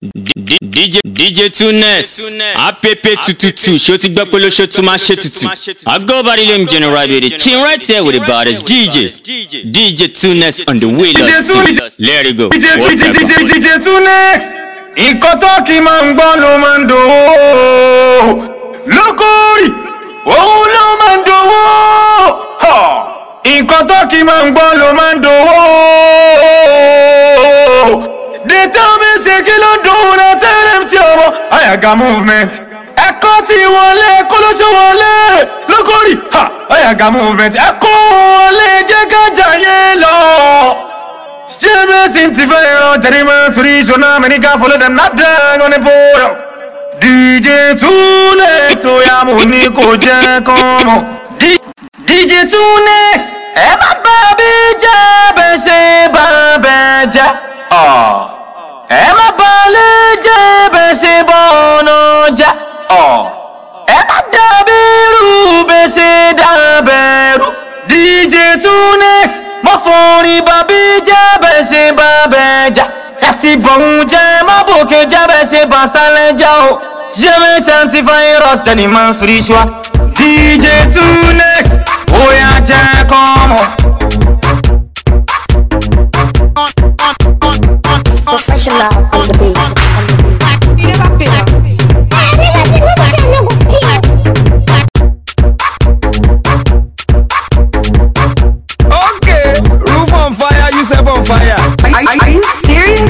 D- DJ DJ Tunes app tututu ṣé o ti gbọ́ pé ló ṣe tún máa ṣe tutù I go by the name General with the chin right here with the baddest DJ DJ Tunes on the wheel of DJ Tunes. Let it go. DJ What DJ the DJ fuck? DJ Tunex. Nǹkan tó kì í máa ń gbọ́ ló máa ń dòwó. Lókòrì, òun ló máa ń dòwó. Ha! Nǹkan tó kì í máa ń gbọ́ ló máa ń dòwó. Dètà mi ṣe kí ló dùn náà tẹ́lẹ̀ sí ọmọ. Àyàgà movement. Ẹ̀kọ́ ti wọlé kó ló ṣe wọlé. Lókòrì, ha! Àyàgà movement. Ẹ̀kọ́ wọlé jẹ́ ká jàyé lọ. Jamais intiférant, terrible, souris, chona, manica, follow them, not drag on the pole. DJ Tunex, so ya money ko jẹ́ kọ́mọ. D- DJ Tunex, ẹ má bá bí jẹ́ bẹ́ ṣe bá bẹ́ jẹ́. Ah. Ẹ má bá lè jẹ́ bẹ́ ṣe bọ́ọ̀nà jẹ́. Ah. Ẹ má dàbí irú bẹ́ ṣe dábẹ́rú. DJ Tunex, mo forin bàbí jẹ́ bẹ́ ṣe bá bẹ́ jà. Ẹ ti bọ̀hún jẹ́ má bòkè jẹ́ bẹ́ ṣe bá sálẹ̀ já o. Jẹ́mi tẹ́ntì fáyírọ̀sì ẹni máa ń spiritual. DJ Tunex, ó yá jẹ́ kọ́mọ. Professional on the beat. On the beat. You never fail. Okay, roof on fire, you set on fire. Are, are, are you serious?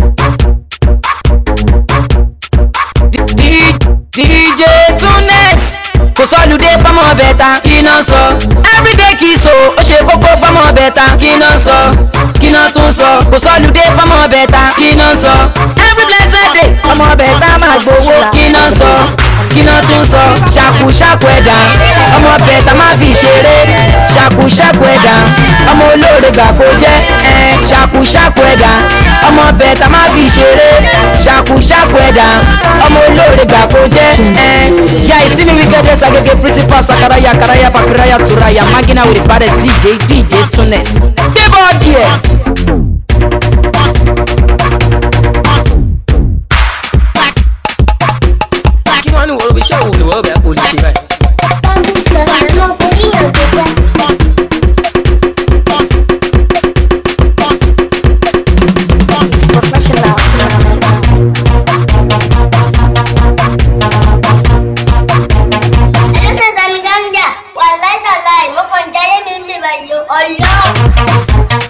D- DJ Tunex kò sọ́lùdé fọ́mọ bẹ̀ta kí náà sọ everyday kì í so ó ṣe kókó fọ́mọ bẹ̀ta kí náà sọ kí náà tún sọ kò sọ́lùdé fọ́mọ bẹ̀ta kí náà sọ every blessed day ọmọ bẹ̀ta máa gbowó kí náà sọ kí náà tún sọ ṣàkú ṣàkú ẹ̀dá ọmọ bẹ̀ta máa fi ṣeré ṣàkú ṣàkú ẹ̀dá ọmọ olóore gbà kó jẹ́ ẹ̀ ṣàkú ṣàkú ẹ̀dá ọmọ bẹ̀ta máa fi ṣeré ṣàkú ṣàkú ẹ̀dá ọmọ olóore gbà kó jẹ́ ẹ̀ yà ìsinmi wíkẹ́dẹ́ sagege principal sakaraya karaya papiraya turaya magina with the baddest dj dj tunes débọ̀ díẹ̀. kí wọ́n ní wọ́n iṣẹ́ òun ni wọ́n bẹ̀ kó lè ṣe báyìí. Professional. Ẹlẹ́sẹ̀ sami gánjà wà láìtàláì mo kàn jáde mi ń bèbà yìí ọlọ́.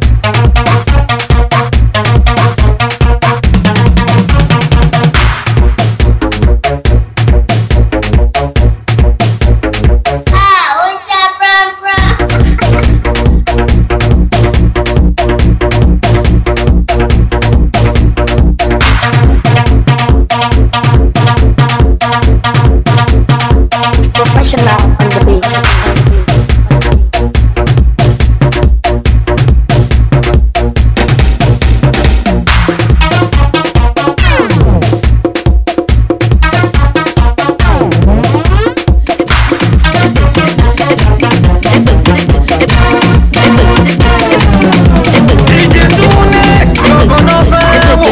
Ah, ó ń ṣá pranpran. Professional on the beat. On the beat. DJ Tunex, lọ́kàn náà fẹ́ wò.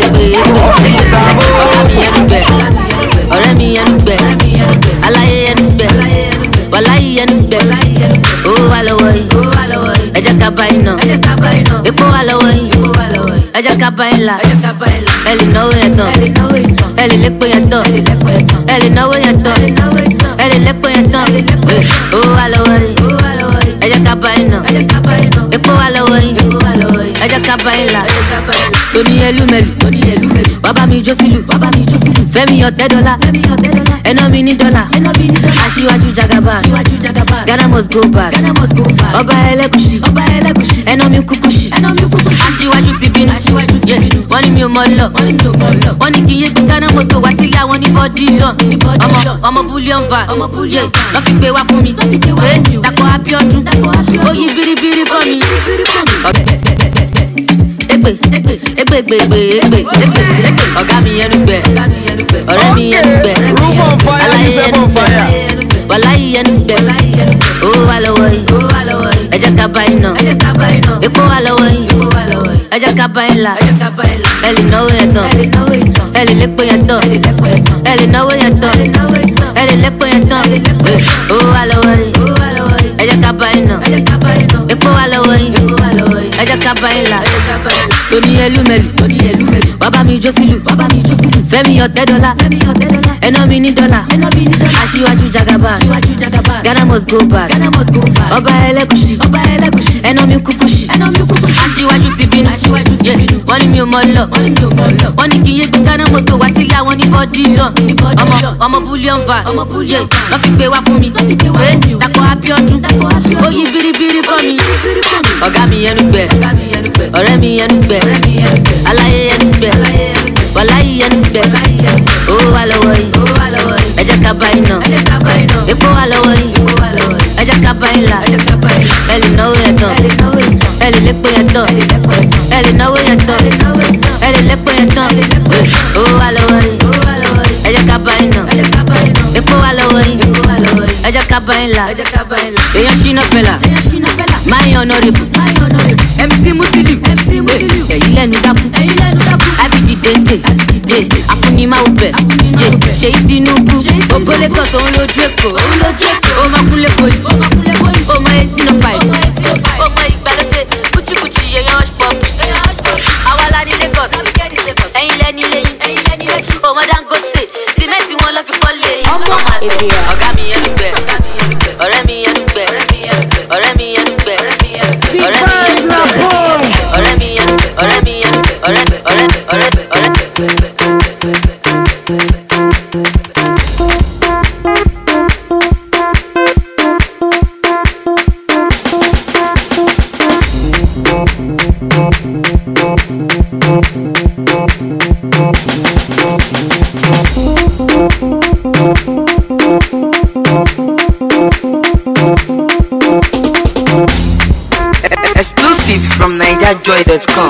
ọ̀rẹ́ mi yẹn gbẹ aláyé yẹn gbẹ wàláyé yẹn gbẹ owó wà lọ́wọ́ yìí ẹ jẹ́ ká bá iná epo wà lọ́wọ́ yìí ẹ jẹ́ ká bá ilà ẹ lè náwó yẹn tán ẹ lè lépo yẹn tán ẹ lè náwó yẹn tán ẹ lè lépo yẹn tán owó wà lọ́wọ́ yìí ẹ jẹ́ ká bá iná epo wà lọ́wọ́ yìí ẹ jẹ́ ká bá ilà tóní ẹlúmẹlú bàbá mi jó sílù fẹ́mi ọ̀tẹ́ dọ́là ẹná mi ní dọ́là aṣíwájú jagaba ghana must go back ọba ẹlẹ́gùsì ẹná mi kúkúsì aṣíwájú ti bínú Yeah, wọ́n ní mi ò mọ lọ wọ́n ní kí n yé gbé ghana must go wá sílé àwọn ní bọ́dí lọ ọmọ ọmọ bullion van Yeah, lọ́ fi gbé wá fún mi Eh, dàpọ̀ abiodun ó yí biribiri kọ́ mi egbe egbe egbe egbe egbe egbe egbe ọ̀gá mi yẹnu gbẹ ọ̀rẹ́ mi yẹnu gbẹ Roof on fire, aláyé you set yẹnu on gbẹ fire. wàláyé yẹnu gbẹ owó wà lọ́wọ́ yìí ẹ jẹ́ ká bá iná epo wà lọ́wọ́ yìí ẹ jẹ́ ká bá ilà ẹ lè náwó yẹn tán ẹ lè lépo yẹn tán ẹ lè náwó yẹn tán ẹ lè lépo yẹn tán owó wà lọ́wọ́ yìí ẹ jẹ́ ká bá yín nà epo wà lọ́wọ́ yìí ẹ jẹ́ ká bá yín là tóní ẹlúmẹlù bàbá mi jó sílù fẹ́mi ọ̀tẹ́ dọ́là ẹná mi ní dọ́là aṣíwájú jagaba ghana must go back ọba ẹlẹ́gùsì ẹná mi kúkúsì aṣíwájú ti bínú Yeah, wọ́n ní mi ò mọ lọ wọ́n ní kí n yé gbé ghana must go wá sílé àwọn ní bọ́dí lọ ọmọ ọmọ bullion van Yeah, wọ́n fi gbé wá fún mi Eh, dàpọ̀ abiodun ó yí biribiri kọ́ mi ọ̀gá mi yẹnu gbẹ ọ̀rẹ́ mi yẹnu gbẹ aláyé yẹnu gbẹ wàláyé yẹnu gbẹ owó wà lọ́wọ́ yìí ẹ jẹ́ ká bá yín nà epo wà lọ́wọ́ yìí ẹ jẹ́ ká bá yín là ẹ lè náwó yẹn tán ẹ lè lépo yẹn tán ẹ lè náwó yẹn tán ẹ lè lépo yẹn tán owó wà lọ́wọ́ yìí ẹ jẹ́ ká bá yín nà epo wà lọ́wọ́ yìí ẹ jẹ́ ká bá yín là èèyàn ṣínà fẹ́lá máa yan ọ̀nàrẹ́bù mc musiliu ẹ̀yìn lẹ́nu dákú abidi dende afunimawo bẹ̀ ṣèyí tinubu ogoleko tó ń lójú èkó ó máa kúnlé koli ó mọ eighteen oh five ó mọ ìgbàlódé kúchíkúchí yẹyan hush puppi àwa la ní lagos ẹ̀yin lẹ́ni lẹ́yìn ó mọ dangote sìmẹ́ntì wọn lọ́ fi kọ́ lé yín ọmọ àṣẹ ọ̀gá mi yẹn gbẹ ọ̀rẹ́ mi yẹn gbẹ ọ̀rẹ́ mi yẹn gbẹ ọ̀rẹ́ mi yẹn gbẹ ọ̀rẹ́ mi yẹn ọ̀rẹ́ mi yẹn ọ̀rẹ́ ọ̀rẹ́ ọ̀rẹ́ ọ̀rẹ́. Exclusive from NigerJoy.com.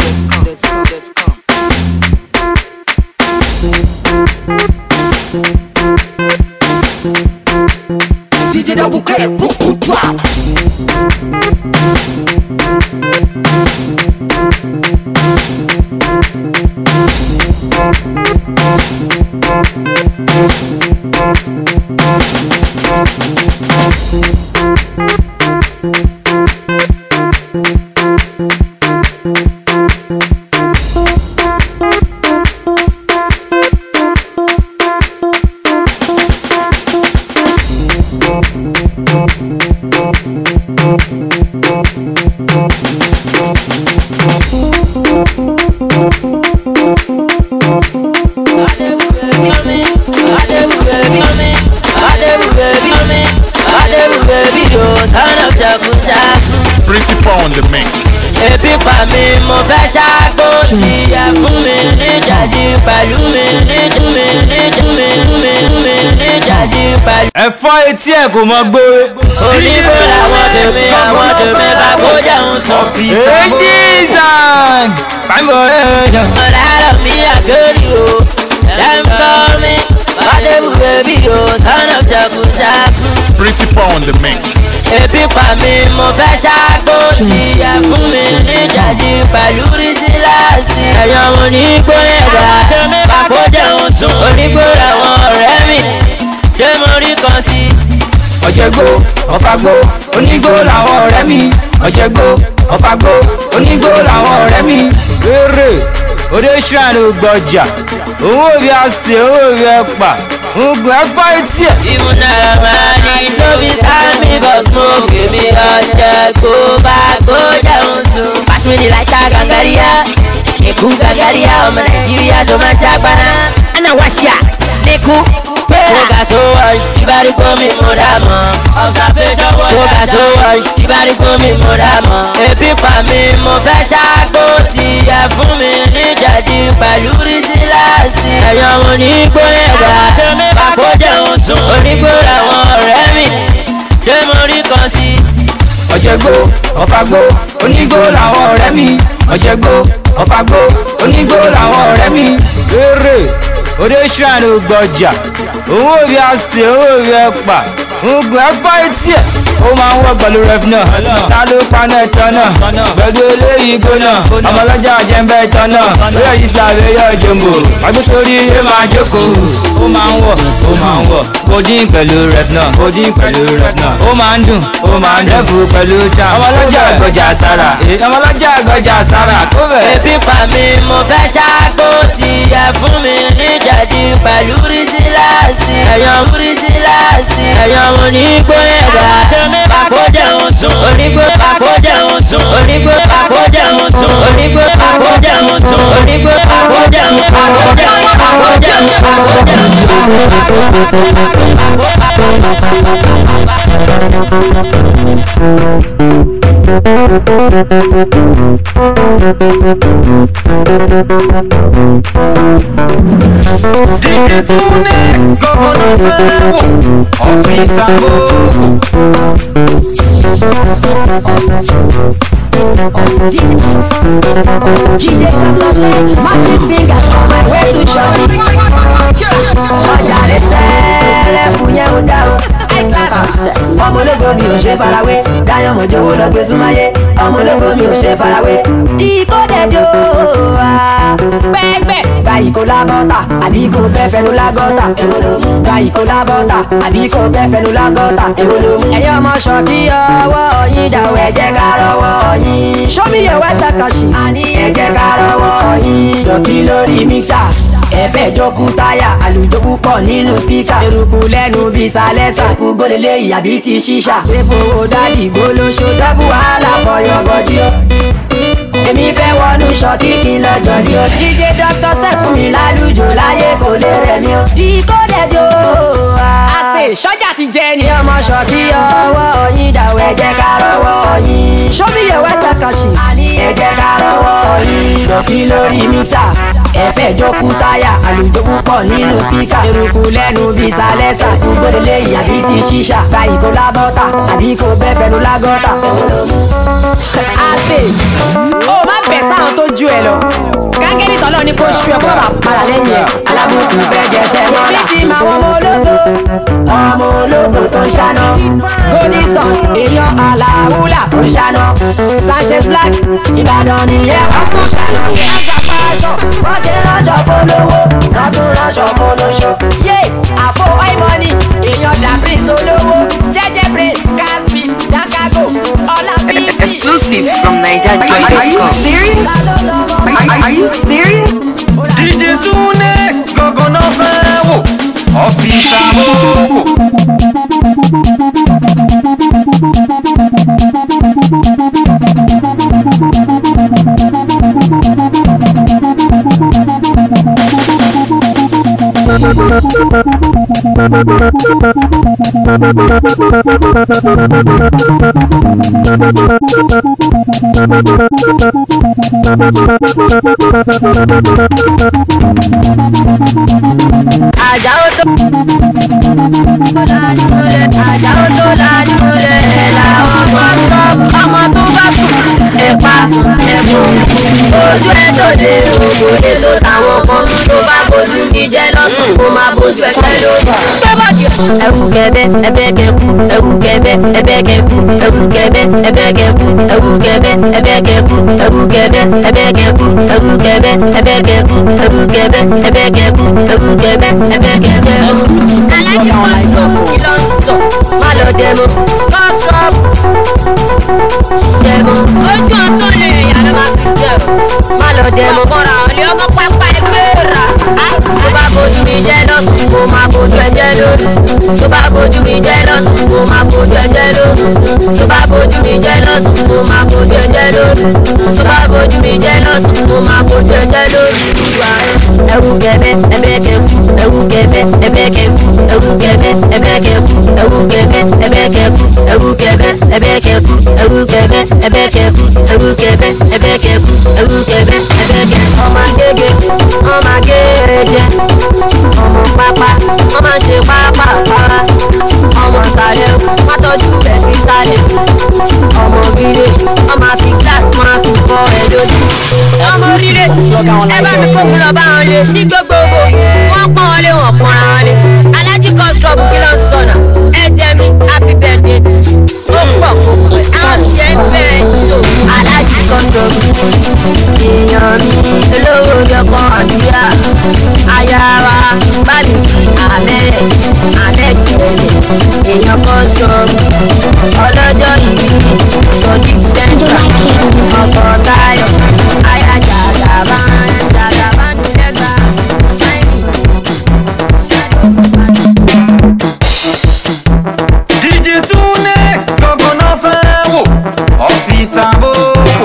DJ Double K, beaucoup de toi. Principal on the mix. ebi pa mi mo fẹ́ ṣàgbó tí ẹ fún mi níjàdí pẹ̀lú mi níjú mi níjú mi mi mi níjàdí pẹ̀lú. ẹ̀fọ́ etí ẹ̀ kò mọ gbé. oníbò làwọn tèmi àwọn tèmi bá kó jẹun sọ. èdè zang. pàmò ẹ̀jọ̀. ọ̀làrọ̀ mi àgẹ́rì o ẹ̀ ń fọ́ mi wàdébù bèbí o sọ́nà ṣàkúṣàkú. Principal on the mix. ebi pa mi mo fẹ́ ṣàgbó tí ẹ fún mi níjàdí pẹ̀lú rísíláàsì. ẹ̀yọ́ mo ní gbóyè wá pàkó jẹun tún onígbó làwọn ọ̀rẹ́ mi ṣé mo rí kan sí. ọ̀jẹ̀gbó ọ̀fàgbó onígbó làwọn ọ̀rẹ́ mi ọ̀jẹ̀gbó ọ̀fàgbó onígbó làwọn ọ̀rẹ́ mi. eré òde ṣùgbọ́n gbọ̀jà owó òbí àṣẹ owó òbí ẹ̀pà oògùn ẹ̀fọ́ etí ẹ̀. ìmúnára máa ní lóbi sáàmì bọ̀ smoke mi ọ̀jẹ̀ kó bá kó jẹun tún. pàṣípìlì láìka gàngàríyá ikú gàngàríyá ọmọ nàìjíríà tó máa ń ṣàgbára. ẹnà wá ṣíà níkú pẹ́ẹ́rà. sóga tó wọ́n ìbárí gómi mo dà mọ́. observation wọ́n sóga tó wọ́n ìbárí gómi mo dà mọ́. ebi pa mi mo fẹ́ ṣàgbó tí ẹ fún mi níjàdí pẹ̀lú rísíláàsì. ẹ̀yọ́ mo ní gbóyè wá pàkó jẹun tún. onígbó làwọn ọ̀rẹ́ mi ṣé mo rí kan sí. ọ̀jẹ̀gbó ọ̀fàgbó onígbó làwọn ọ̀rẹ́ mi ọ̀jẹ̀gbó ọ̀fàgbó onígbó làwọn ọ̀rẹ́ mi. eré òde ṣùgbọ́n gbọ̀jà owó òbí àṣẹ owó òbí ẹ̀pà ogun ẹ fọ́ etí ẹ̀ ó máa ń wọ pẹ̀lú ref náà ta ló paná ẹ̀tọ́ náà pẹ̀lú eléyìí gbóná ọmọ ọlọ́jà jẹ́ńbẹ́ ẹ̀tọ́ náà lóyè islam ẹ̀yọ́ jòmbò agbésórí ẹ̀ máa jókòó ó máa ń wọ̀ ó máa ń wọ̀ codeine pẹ̀lú ref náà codeine pẹ̀lú ref náà ó máa ń dùn ó máa ń dẹ́fù pẹ̀lú jam ọmọ ọlọ́jà gbọjà sára ọmọ ọlọ́jà gbọjà sára kó bẹ̀. ebi pa mi mo fẹ́ ṣáàgbó ti yẹ fún mi níjẹ̀dí pẹ̀lú rísíláàsì ẹ̀yàn rísíláàsì ẹ̀yàn onígbó ẹ̀dá pàkó jẹun tún onígbó pàkó jẹun tún onígbó pàkó jẹun tún onígbó pàkó jẹun tún onígbó pàkó jẹun pàkó jẹun pàkó jẹun pàkó DJ Tunex, Governor Fẹ́wò, Ọ́fíìsì Àbókù. DJ Saturday, magic fingers on my way to Shani. Ọjà rẹ̀ sẹ́rẹ̀ fún yẹn ń dá o. Ọmọ ológo mi ò ṣe farawé, Dáyọ̀ Mọ̀jọ́wọ́ lọ gbé súnmáyé. Ọmọ ológo mi ò ṣe farawé. Díkódẹ̀dọ̀ pẹ́ẹ́gbẹ́. Gbayì kó lábọ́tà, àbí kó bẹ́ fẹnu lágọ́tà. Gbayì kó lábọ́tà, àbí kó bẹ́ fẹnu lágọ́tà. Ẹ̀yin ọmọ ṣọ̀kí ọwọ́ yín dàwọ̀ ẹ jẹ́ ká rọwọ́ yín. Show me your wet takashi. Ẹ jẹ́ ká rọwọ́ yín. Dọ̀kí lórí mixer. Ẹ̀fẹ̀ jókù táyà, àlùjókù pọ̀ nínú spíkà. Eruku lẹ́nu bí sálẹ́sà. Eruku gbólélé ìyàbí ti ṣíṣà. Ṣéfowó dádì gbólóṣó. Dọ́bù wàhálà fọyọ̀ bọ́dí o. Èmi fẹ́ wọnú ṣọ́kí kí n lọ́jọ́ ní o. Jíjẹ dọ́kítọ̀ sẹ́kùn mi lálùjọ láyé kò lè rẹ̀ mí o. Díkódẹ̀dọ̀ àṣẹ sọ́jà ti jẹ ni. ọmọ ṣọ́kí ọwọ́ yín dàwọ̀ ẹ jẹ́ ká rọwọ́ yín. Show me your wet takashi. Ẹ jẹ́ ká rọwọ́ yín. Dọ̀kí lórí mítà. Ẹ̀fẹ̀ jókù táyà, àlùjókù pọ̀ nínú spíkà. Eruku lẹ́nu bí sálẹ́sà. Eruku gbódélé ìyàbí ti ṣíṣà. Gbayì kó lábọ́tà, àbí kó bẹ́ fẹnu lágọ́tà. Àṣẹ ó má bẹ̀ sáwọn tó ju ẹ lọ. kángẹ́lì tọ́lọ́ ni kò ṣu ẹ kó má bàa padà lẹ́yìn ẹ̀. alábùkù fẹ́ jẹṣẹ́ mọ́ra. èmi ti máa wọ́n ọmọ ológo. ọmọ ológo tó ń ṣáná. godison èèyàn aláwùlà tó ń ṣáná. sanchez black ìbàdàn nìyẹn ọkọ̀ ṣáná. àgbàpá aṣọ wọ́n ṣe ránṣọ fọlọ́wọ́ lọ́tún ránṣọ fọlọ́ṣọ. yé àfọ àìmọ́ni èèyàn dàbí solówó jẹ́jẹ́ brain caspit dankago ọlá bíbí. Exclusive from NigerJoy.com. Are you serious? DJ Tunex, Governor Fẹ́wò, Ọ́fíìsì Àbókù. Àjàó tó lájú rẹ̀, àjàó tó lájú rẹ̀ làwọn kan sọ. Ọmọ tó bá sùn, ẹ̀pa ẹ̀fọn. Ojú ẹ̀ tó dé ògbó ètò táwọn kan tó bá bójú mi jẹ́ lọ́sùn kó máa bójú ẹgbẹ́ lórí. Ẹ̀wù kẹ̀bẹ́ ẹ̀bẹ́ kẹ̀kú, ẹ̀wù kẹ̀bẹ́ ẹ̀bẹ́ kẹ̀kú, ẹ̀wù kẹ̀bẹ́ ẹ̀bẹ́ kẹ̀kú, ẹ̀wù kẹ̀bẹ́ ẹ̀bẹ́ kẹ̀kú, ẹ̀wù kẹ̀bẹ́ ẹ̀bẹ́ kẹ̀kú, ẹ̀wù kẹ̀bẹ́ ẹ̀bẹ́ kẹ̀kú, ẹ̀wù kẹ̀bẹ́ ẹ̀bẹ́ kẹ̀kú, ẹ̀wù kẹ̀bẹ́ ẹ̀bẹ́ kẹ̀kú. Alájí kọ́ńtò kí ló ń sọ? Má lọ dẹ̀mọ́, kọ́ńtò dẹ̀mọ́. Ojú ọ̀tún lè yàrá má fi jẹ̀rọ. Má lọ dẹ̀mọ́ kọ́ra ọ̀lẹ́ ọmọ pápá ẹgbẹ́ rà. Tó bá bójú mi jẹ́ lọ́sùn kó má bójú ẹjẹ́ lórí. Tó bá bójú mi jẹ́ lọ́sùn kó má bójú ẹjẹ́ lórí. Tó bá bójú mi jẹ́ lọ́sùn kó má bójú ẹjẹ́ lórí. Tó bá bójú mi jẹ́ lọ́sùn kó má bójú ẹjẹ́ lórí. Ẹ̀wù kẹ̀bẹ́ ẹ̀bẹ́ kẹ̀kú, ẹ̀wù kẹ̀bẹ́ ẹ̀bẹ́ kẹ̀kú, ẹ̀wù kẹ̀bẹ́ ẹ̀bẹ́ kẹ̀kú, ẹ̀wù kẹ̀bẹ́ ẹ̀bẹ́ kẹ̀kú, ẹ̀wù kẹ̀bẹ́ ẹ̀bẹ́ kẹ̀kú, ẹ̀wù kẹ̀bẹ́ ẹ̀bẹ́ kẹ̀kú, ẹ̀wù kẹ̀bẹ́ ẹ̀bẹ́ kẹ̀kú, ẹ̀wù kẹ̀bẹ́ ẹ̀bẹ́ kẹ̀kú. Ọmọ agége, ọmọ agége, ọmọ pápá, ọmọ ṣe pápá para, ọmọ sàlẹ̀, wọ́n tọ́jú bẹ̀ sí sàlẹ̀. Ọmọ village, ọmọ àfi glass máa fi fọ́ ẹ lójú. Ọmọ village, ẹ bá mi kó mi lọ bá wọn lé sí gbogbogbò. Wọ́n pọ́n wọn lé, wọ́n pọ́nra wọn lé. Alájí kan ṣọ́ọ̀bù kí ló ń sọ̀nà. Ẹ jẹ mi, ẹ̀ alẹ́ jùlẹ̀ èèyàn kan jọ ọlọ́jọ́ ìbí sọdí central ọkọ̀ táyọ̀ ayájà àgàbá àgàbá nílẹ̀gbà DJ Tunex gangan náà fẹ́ wò ọ́fíìsì àbókò.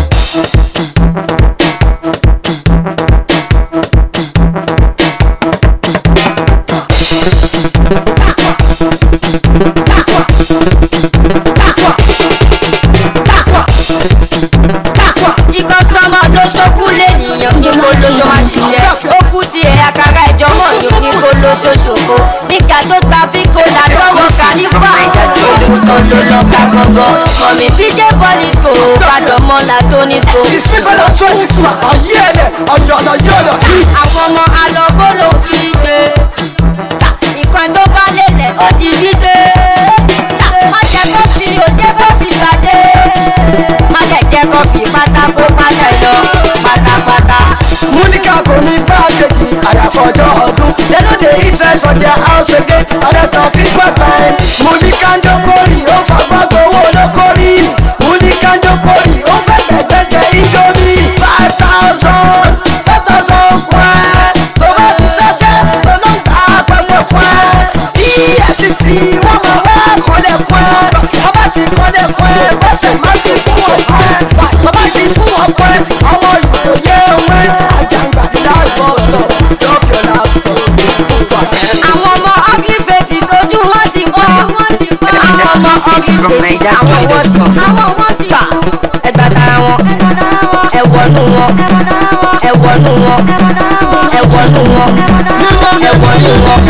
kí kọ́sítọ́mà ló ṣókú lẹ́nìyàn kí kó lóṣó wá ṣiṣẹ́ ó kú ti ẹ̀ àkàrà ẹ̀jọ́ mọ̀ yóò ní kó lóṣó ṣòfò nígbà tó gba bíkó làtọ́wọ́ kàlífà olùkọ́ ló lọ ká gọ́gọ́ mọ̀mí bíjé pọ́lísìkò padà mọ́ làtónísìkò. ìsìnkú twenty two ọ̀yẹ́lẹ̀ ọ̀yọ̀lọ̀ yọ̀lọ̀. àwọn ọmọ alọ́gọ́lò kí gbé nǹkan tó bá lélẹ̀ ó di gbígbé má jẹ́ kó fi òde kó fi gbàdé má jẹ́ jẹ́ kó fi pátákó pátá lọ pátápátá. múníkà kò ní pákéjì àyàfọ̀jọ́ ọdún lẹ́nu dé interest for their house again understand christmas time. múníkà ń dókòrì ó fagbá gbowó lókòrì múníkà ń dókòrì ó fẹ́ gbẹ̀gbẹ̀jẹ̀ indomie five thousand five thousand kwẹ́ tó bá ti ṣẹ̀ṣẹ̀ tó ló ń ta pẹ̀pẹ̀ kwẹ́ efcc wọ́n máa wá kọ́lẹ̀ kwẹ́ bàbá ti kọ́lẹ̀ kwẹ́ bọ́sẹ̀ má ti fún wọn kwẹ́ bàbá ti fún wọn kwẹ́ ọmọ ìròyé wẹ́ àjàngbà láàbọ̀ tọ̀ lọ́kẹ̀ láàbọ̀ àwọn ọmọ ugly faces ojú wọn ti fọ́ àwọn ọmọ ugly faces àwọn wọn ti àwọn wọn ti fà ẹgbà tara wọn ẹwọnú wọn ẹwọnú wọn ẹwọnú wọn ẹwọnú wọn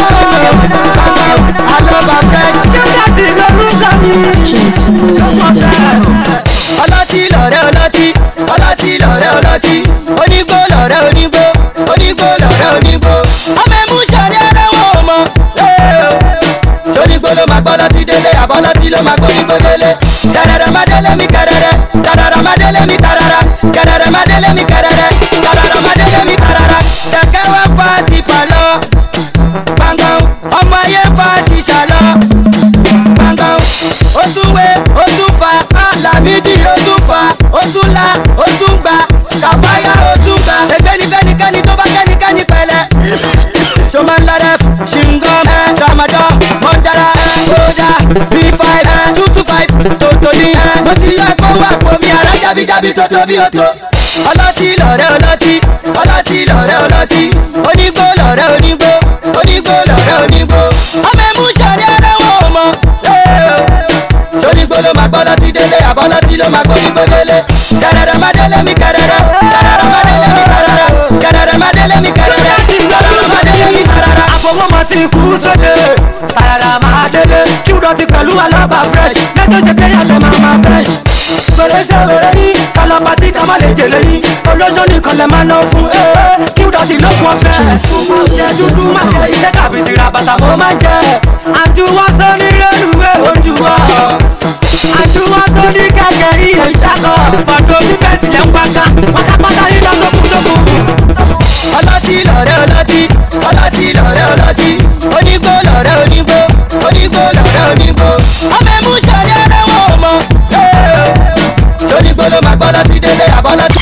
àjọba fresh jẹ́jẹ́ ti lórúkọ mi. ọlọ́tí lọ̀rẹ́ ọlọ́tí ọlọ́tí lọ̀rẹ́ ọlọ́tí onígbó lọ̀rẹ́ onígbó onígbó lọ̀rẹ́ onígbó ọmọ ẹ̀mú sọ̀rẹ́ ara wọn ò mọ̀ onígbó ló máa gbọ́ lọ́tí délé àbọ̀lọ́tí ló máa gbọ́ onígbó délé kẹrẹrẹ má délé mi kẹrẹrẹ kẹrẹrẹ má délé mi tarara kẹrẹrẹ má délé mi kẹrẹrẹ kẹrẹrẹ má délé mi tarara kẹkẹ wá fa tipa lọ gbọ̀ngàn ọmọ ayé fa ṣìṣà lọ gbọ̀ngàn ó tún wé ó tún fa lámìdí ó tún fa ó tún la ó tún gba kàfáyà ó tún gba ẹgbẹ́ni fẹ́nikẹ́ni tó bá kẹ́nikẹ́ni pẹ̀lẹ́ ṣọmọ ńlárẹ́f ṣìngọ́m ẹ̀ tramadol mọ́ndàrà ẹ̀ kódà b five ẹ̀ two two five tòtòní ẹ̀ mo ti yọ ẹ̀kọ́ wà pọ̀mí ara jábíjábí tó tóbi ó tó ọlọ́tí lọ̀rẹ́ ọlọ́tí ọlọ́tí lọ̀rẹ́ ọlọ́tí onígbó lọ̀rẹ́ onígbó onígbó lọ̀rẹ́ onígbó ọmọ ẹ̀mú sọ̀rẹ́ ara wọn ò mọ̀ sónígbó ló máa gbọ́ lọ́tí délé àbọ̀ lọ́tí ló máa gbọ́ nígbó délé kẹrẹrẹ má délé mi kẹrẹrẹ kẹrẹrẹ má délé mi kẹrẹrẹ kẹrẹrẹ má délé mi kẹrẹrẹ kẹrẹrẹ má délé mi kẹrẹrẹ. àfọwọ́mọ ti kú sóde kẹrẹrẹ máa délé kí wúdọ̀ ti pẹ̀lú alábà fresh lẹ́sẹ̀ ṣe pé yàtọ̀ máa máa fresh gbèrè ṣe wèrè yín kálọ̀pà tí ká má lè jèlè yín olóṣó nìkan lè máa ná fún ee kí wúdọ̀ ti lókun ọ̀fẹ́ jẹ dúdú má jẹ iṣẹ́ tàbí tìrà bàtà mo máa jẹ àjùwọ́ sórí rélùwé ojú wa àjùwọ́ sórí kẹ̀kẹ́ iye ìṣàkọ̀ ọ̀dọ́ bíbẹ̀sì lẹ́ ń pàkà pátápátá yín lọ lókùnlókùn. ọlọ́tí lọ̀rẹ́ ọlọ́tí ọlọ́tí lọ̀rẹ́ ọlọ́tí onígbó lọ̀rẹ́ onígbó onígbó lọ̀rẹ́ onígbó ọmọ ẹ̀mú sọ̀rẹ́ ara wọn ò mọ̀ onígbó ló máa gbọ́ lọ́tí délé àbọ̀ lọ́tí.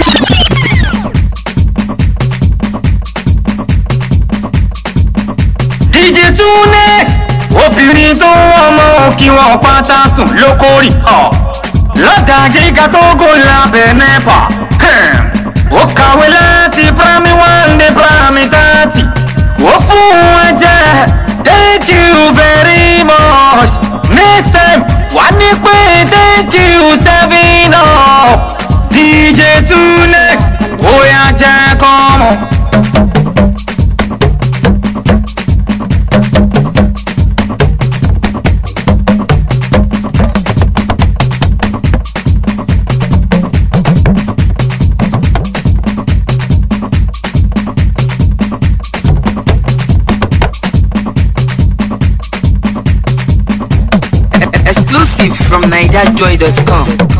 DJ Tunex obìnrin tó ọmọ kí wọn pátá sùn lókòrì lọ́dà gíga tó gò lábẹ́ nẹ́pà ó kàwé láti primary one dé primary thirty ó fún wọn jẹ thank you very much next time wà ní pé thank you seven up DJ Tunex ó yà jẹ́ kọ́mọ. Exclusive from NigerJoy.com.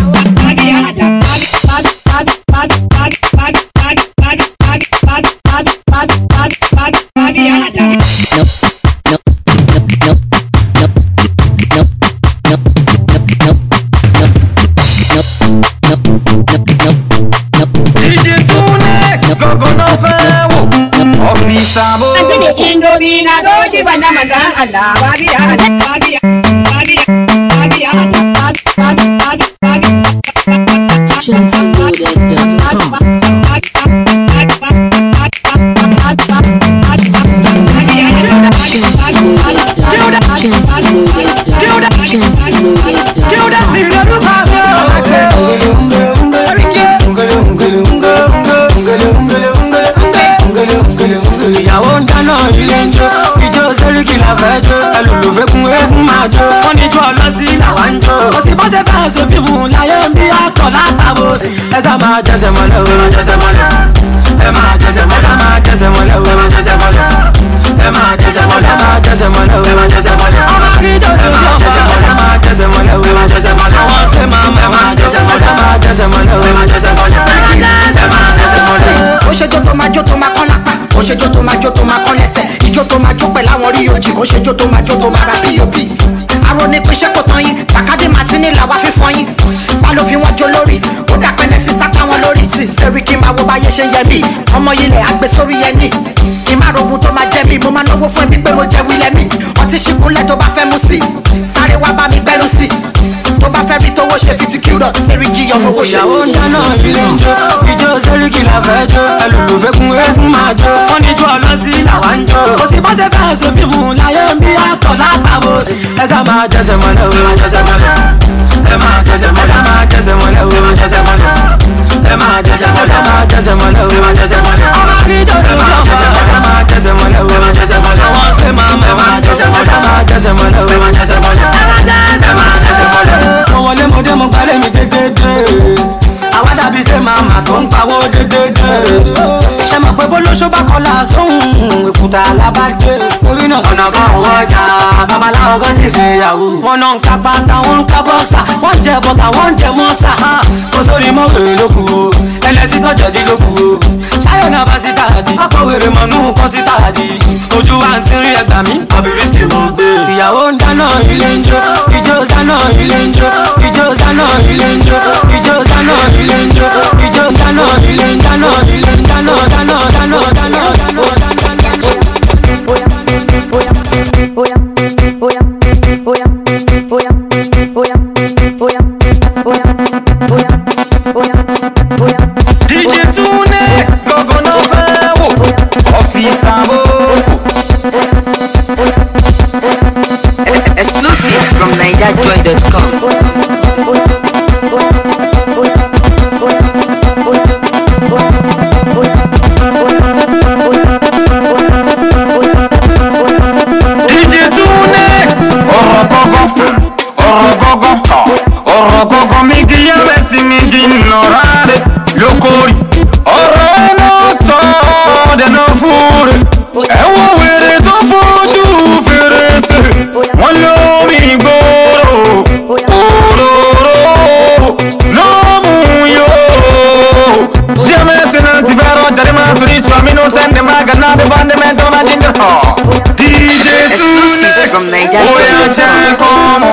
DJ Tunex gọ́gọ́ náà fẹ́ wò ọ́fíìsì àbò. Indomie na doji bana magan Allah babiya babiya babiya babiya Allah babiya babiya ìyàwó ń dáná ilé ń jó ìjó sẹ́ríkì la fẹ́ jó ẹlòlùfẹ́ kún eégún máa jó wọ́n ní jó ọlọ́sí làwa ń jó kò sí bọ́sẹ̀ fẹ́ ṣe fíìmù láyé ń bí akọ̀ látàbò sí ẹ sá máa jẹsẹ̀ mọ́lẹ̀ o ẹ máa jẹsẹ̀ mọ́lẹ̀ ẹ máa jẹsẹ̀ mọ́lẹ̀ ẹ sá máa jẹsẹ̀ mọ́lẹ̀ o ẹ máa jẹsẹ̀ mọ́lẹ̀ ẹ máa jẹsẹ̀ mọ́lẹ̀ ẹ máa jẹsẹ̀ mọ́lẹ̀ o ẹ máa jẹsẹ̀ mọ́lẹ̀ ọmọ kìrìjọ sí ọmọ ẹ máa jẹsẹ̀ mọ́lẹ̀ o ẹ máa jẹsẹ̀ mọ́lẹ̀ àwọn ṣe máa ẹ máa jẹsẹ̀ mọ́lẹ̀ ẹ máa jẹsẹ̀ mọ́lẹ̀ o ẹ máa jẹsẹ̀ mọ́lẹ̀ ẹ máa jẹsẹ̀ mọ́lẹ̀. ó ṣe jó tó máa jó tó máa kán lápá ó ṣe jó tó máa jó tó máa kán lẹ́sẹ̀ ìjó tó máa jó pẹ̀lú àwọn rí ojì ó ṣe jó tó máa jó tó máa ra pop àrò ní pín iṣẹ́ kò tán yín bàkádé martini làwa fífọ́ yín bá ló fi wọ́n jó lórí ó dà pẹ́lẹ́ sí sápá wọn lórí sí sẹ́rí kí n máa wo báyé ṣe ń yẹ mí ọmọ ilẹ̀ àgbẹ̀ sórí yẹn ní kí n má rogun tó máa jẹ mí mo máa náwó fún ẹbí pé mo jẹ wílẹ̀ mí ọtí ṣìkúnlẹ̀ tó bá fẹ́ mú sí sáré wá bá mi gbẹ́rù sí tó bá fẹ́ rí tówó ṣe fi ti kí rọ̀ sẹ́rí jí ọmọ owó ṣe. ìyàwó ń dáná ilé ń jó ìjó sẹ́ríkì la fẹ́ jó ẹlòlùfẹ́ kún eégún máa jó wọ́n ní jó ọlọ́sí làwa ń jó kò sí bọ́sẹ̀ fẹ́ ṣe fíìmù láyé ń bí akọ̀ látàbò sí ẹ sá máa jẹsẹ̀ mọ́lẹ̀ o ẹ máa jẹsẹ̀ mọ́lẹ̀ ẹ máa jẹsẹ̀ mọ́lẹ̀ ẹ sá máa jẹsẹ̀ mọ́lẹ̀ o ẹ máa jẹsẹ̀ mọ́lẹ̀ ẹ máa jẹsẹ̀ mọ́lẹ̀ ẹ máa jẹsẹ̀ mọ́lẹ̀ o ẹ máa jẹsẹ̀ mọ́lẹ̀ ọmọ kìrìjọ sí ọmọ ẹ máa jẹsẹ̀ mọ́lẹ̀ o ẹ máa jẹsẹ̀ mọ́lẹ̀ àwọn ṣe máa ẹ máa jẹsẹ̀ mọ́lẹ̀ ẹ máa jẹsẹ̀ mọ́lẹ̀ o ẹ máa jẹsẹ̀ mọ́lẹ̀ ẹ máa jẹsẹ̀ mọ́lẹ̀. mo wọlé mo dé mo gbálẹ̀ mi dédédé àwa dàbí ṣe màmá tó ń pawó dédédé ṣe mọ̀ pé bólóṣó bá kọlà sóhun èkúta alábàgbé orí náà ọ̀nà kan òwò ọjà babaláwo kan ti ṣe ìyàwó wọn náà ń ka pátá wọn ń ka bọ́sà wọn ń jẹ bọ́tà wọn ń jẹ mọ́sà kó sórí mọ́wèrè ló kù o ẹlẹ́sìn tọ́jọ́ dí ló kù o ṣáyọ̀ náà bá sí tààdì ọkọ̀ wèrè mọ̀nú kọ́ sí tààdì ojú wa ń tírín ẹgbà mí àbí rísíkì mọ̀ gbé ìyàwó ń dáná ilé ń jó ìjó dáná ilé ń jó ìjó dáná ilé ń jó ìjó dáná ilé ń jó ìjó dáná ilé ń dáná ilé ń dáná dáná dáná dáná dáná DJ Tunex gọ́gọ́ náà fẹ́ wò ọ́fíìsì àbò. Exclusive from NigerJoy.com. DJ Tunex ọ̀rọ̀ gọ́gọ́ ọ̀rọ̀ gọ́gọ́ ọ̀rọ̀ gọ́gọ́ mi kì í yẹ́wẹ́ sí mi kì í nọ̀rọ̀ rẹ̀ lókòrì ọ̀rọ̀ ẹ̀nà sọ dẹ̀nà fúre ẹ̀wọ̀n wèrè tó fojú fèrèsé wọ́n lómi gbòòrò òróró lọ́mú yóò jamais se non ti verrò dare ma tu dici a me non sente ma che nave bande me dona ginger ho DJ Tunex from Oya c'è como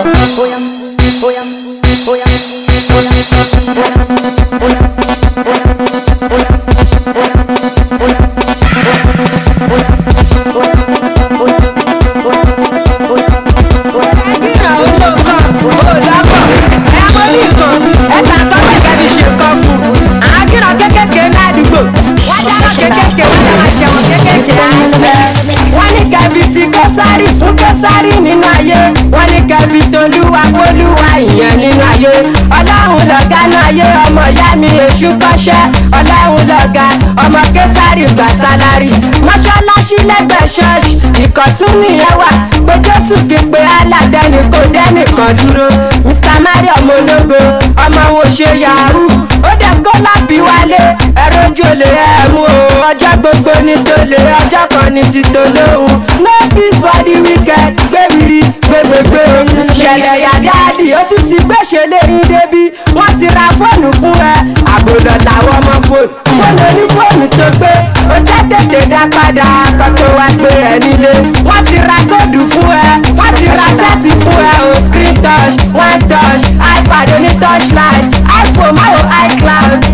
wọ́n ní kẹ́bi ti kẹ́sárì fún kẹ́sárì nínú ayé wọ́n ní kẹ́bi tolúwa kólúwa ìyẹn nínú ayé ọlọ́run lọ̀gá náà ayé ọmọ ìyá mi èṣù kọ́ṣẹ́ ọlọ́run lọ̀gá ọmọ kẹ́sárì gbà sálárì mọ́ṣáláṣí lẹ́gbẹ̀ẹ́ ṣọ́ọ̀ṣì ìkọ̀tún nìyẹn wà pé jésù kí pé aládẹ́ni kò dẹ́nìkan dúró mr mario ọmọ ológo ọmọ wo ṣe yahoo ó dẹ̀ kó lábí wálé ẹ̀rọ ojú olè ẹ̀ mú o ọjọ́ gbogbo ní tolè ọjọ́ kan ní ti tolóhùn no peace for the wicked gbẹ̀wìrì gbẹ̀gbẹ̀gbẹ̀ ṣẹlẹ̀ yàdáàdì ó tún ti gbèsè léyìn débi wọ́n ti ra fóònù fún ẹ àbòdò làwọn ọmọ fóònù fóònù onífóònù tó gbé ó jẹ́ tètè dá padà kọ́tọ́ wá gbé ẹ nílé wọ́n ti ra kóòdù fún ẹ wọ́n ti ra sẹ́ẹ̀tì fún ẹ o screen touch one touch ipad oní touchline iphone máwo icloud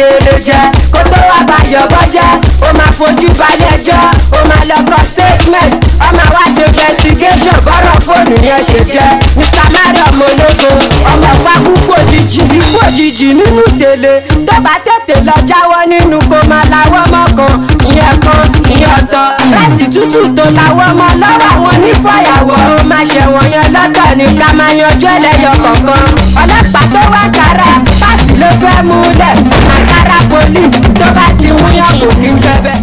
gèlè jẹ kó tó wá bàyọ̀ bọ́jẹ́ ó máa fojú balẹ̀ ẹjọ́ ó máa lọ kọ statement ó máa wá ṣe investigation bọ́rọ̀ fóònù yẹn ṣe jẹ́ mr mariam ológo ọmọ pákú fòjijì fòjijì nínú tèlé tó bá tètè lọ jáwọ́ nínú kó máa lawọ́ mọ́kan ìyẹn kan ìyẹn ọ̀tọ̀ láti tútù tó lawọ́ mọ́ lọ́wọ́ àwọn onífàyàwọ́ ó máa ṣẹ̀wọ̀n yẹn lọ́tọ̀ ní ká máa yanjú ẹlẹ́yọ kọ̀ọ̀kan ọlọ́pàá tó wá kára páàsì ló fẹ́ múlẹ̀ àkàrà police tó bá ti mú yàn kò kí n jẹ bẹ́ẹ̀.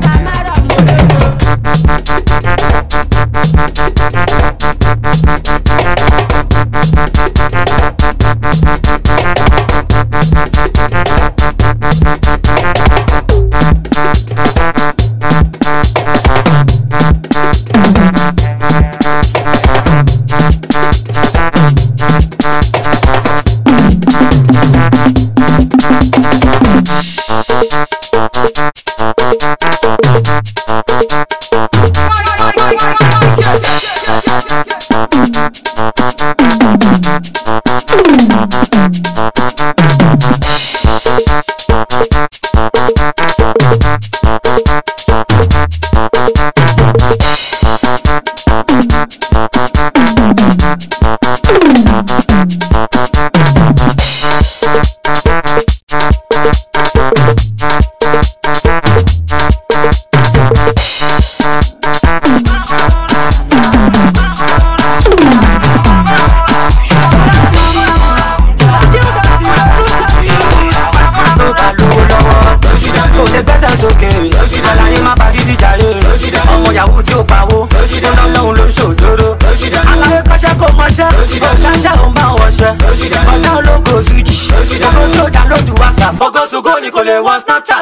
kò lè gbẹ́sẹ̀ sókè aláyé má bá dídí jàre ọmọ yahoo tí ó pawó ọlọ́run ló ń ṣòjóró aláyé kọ́ṣẹ́ kò mọṣẹ́ ṣáṣẹ́ ò ń bá wọṣẹ́ ọ̀tá ológo switch gbogbo tí ó download whatsapp gbogbo ṣùgbọ́n ní kò lè wọ snapchat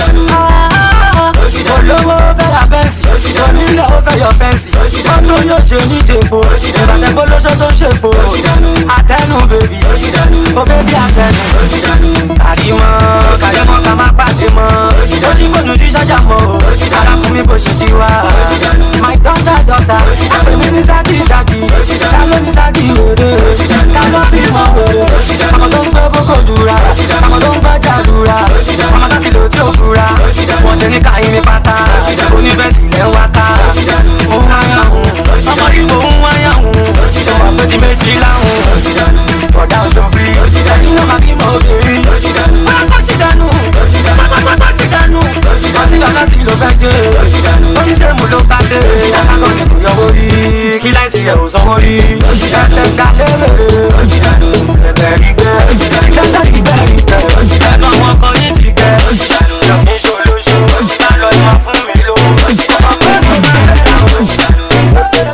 olówó fẹ́ ra bẹ́ǹsì onílẹ̀ ó fẹ́ yọ fẹ́ǹsì mọ́tò yóò ṣe ní tèpo ìbàtẹ́gbó lóṣó tó ṣèpo àtẹnu bèbí ó bèbí àtẹnu kàrímọ́ kàrímọ́ ká má pàdé mọ́ ó ti fóònù tí sọ́jà mọ́ o ara fún mi bó ṣe ti wá my daughter daughter àpè mi ní sáàkì sáàkì ká ló ní sáàkì wèrè ká ló bí mọ́ wèrè àmọ́ tó ń gbé boko dura àmọ́ tó ń gbé jàdúrà àmọ́ tó ti lò tí ò fura wọ́n ṣe ní káyé ní pátá oníbẹ̀sì lẹ́ ń wá ká òun wáyà hùn ọmọ ìbò ń wáyà hùn ṣe wà pé di méjì láhùn bọ̀dá òṣòfin ẹ̀yin náà máa bí mọ́ obìnrin pápá sí dànù pápá sí dànù ọtí ọ̀nà tí ló fẹ́ dé oníṣègùn ló bá dé akọ ní kò yọwọ́ rí kí láìsí ẹ̀ ò sanwó rí ẹ̀ẹ́dẹ̀ gbà lérè ẹ̀bẹ̀ rí gbẹ́ ẹ̀ẹ́dẹ̀ rí gbẹ́ rí gbẹ́ ẹ̀nu àwọn ọkọ yìí ti gbẹ́ yọ̀kí ṣolóṣo bá lọ ìwà fún mi ló ọ̀pẹ́ mi máa bẹ̀rẹ̀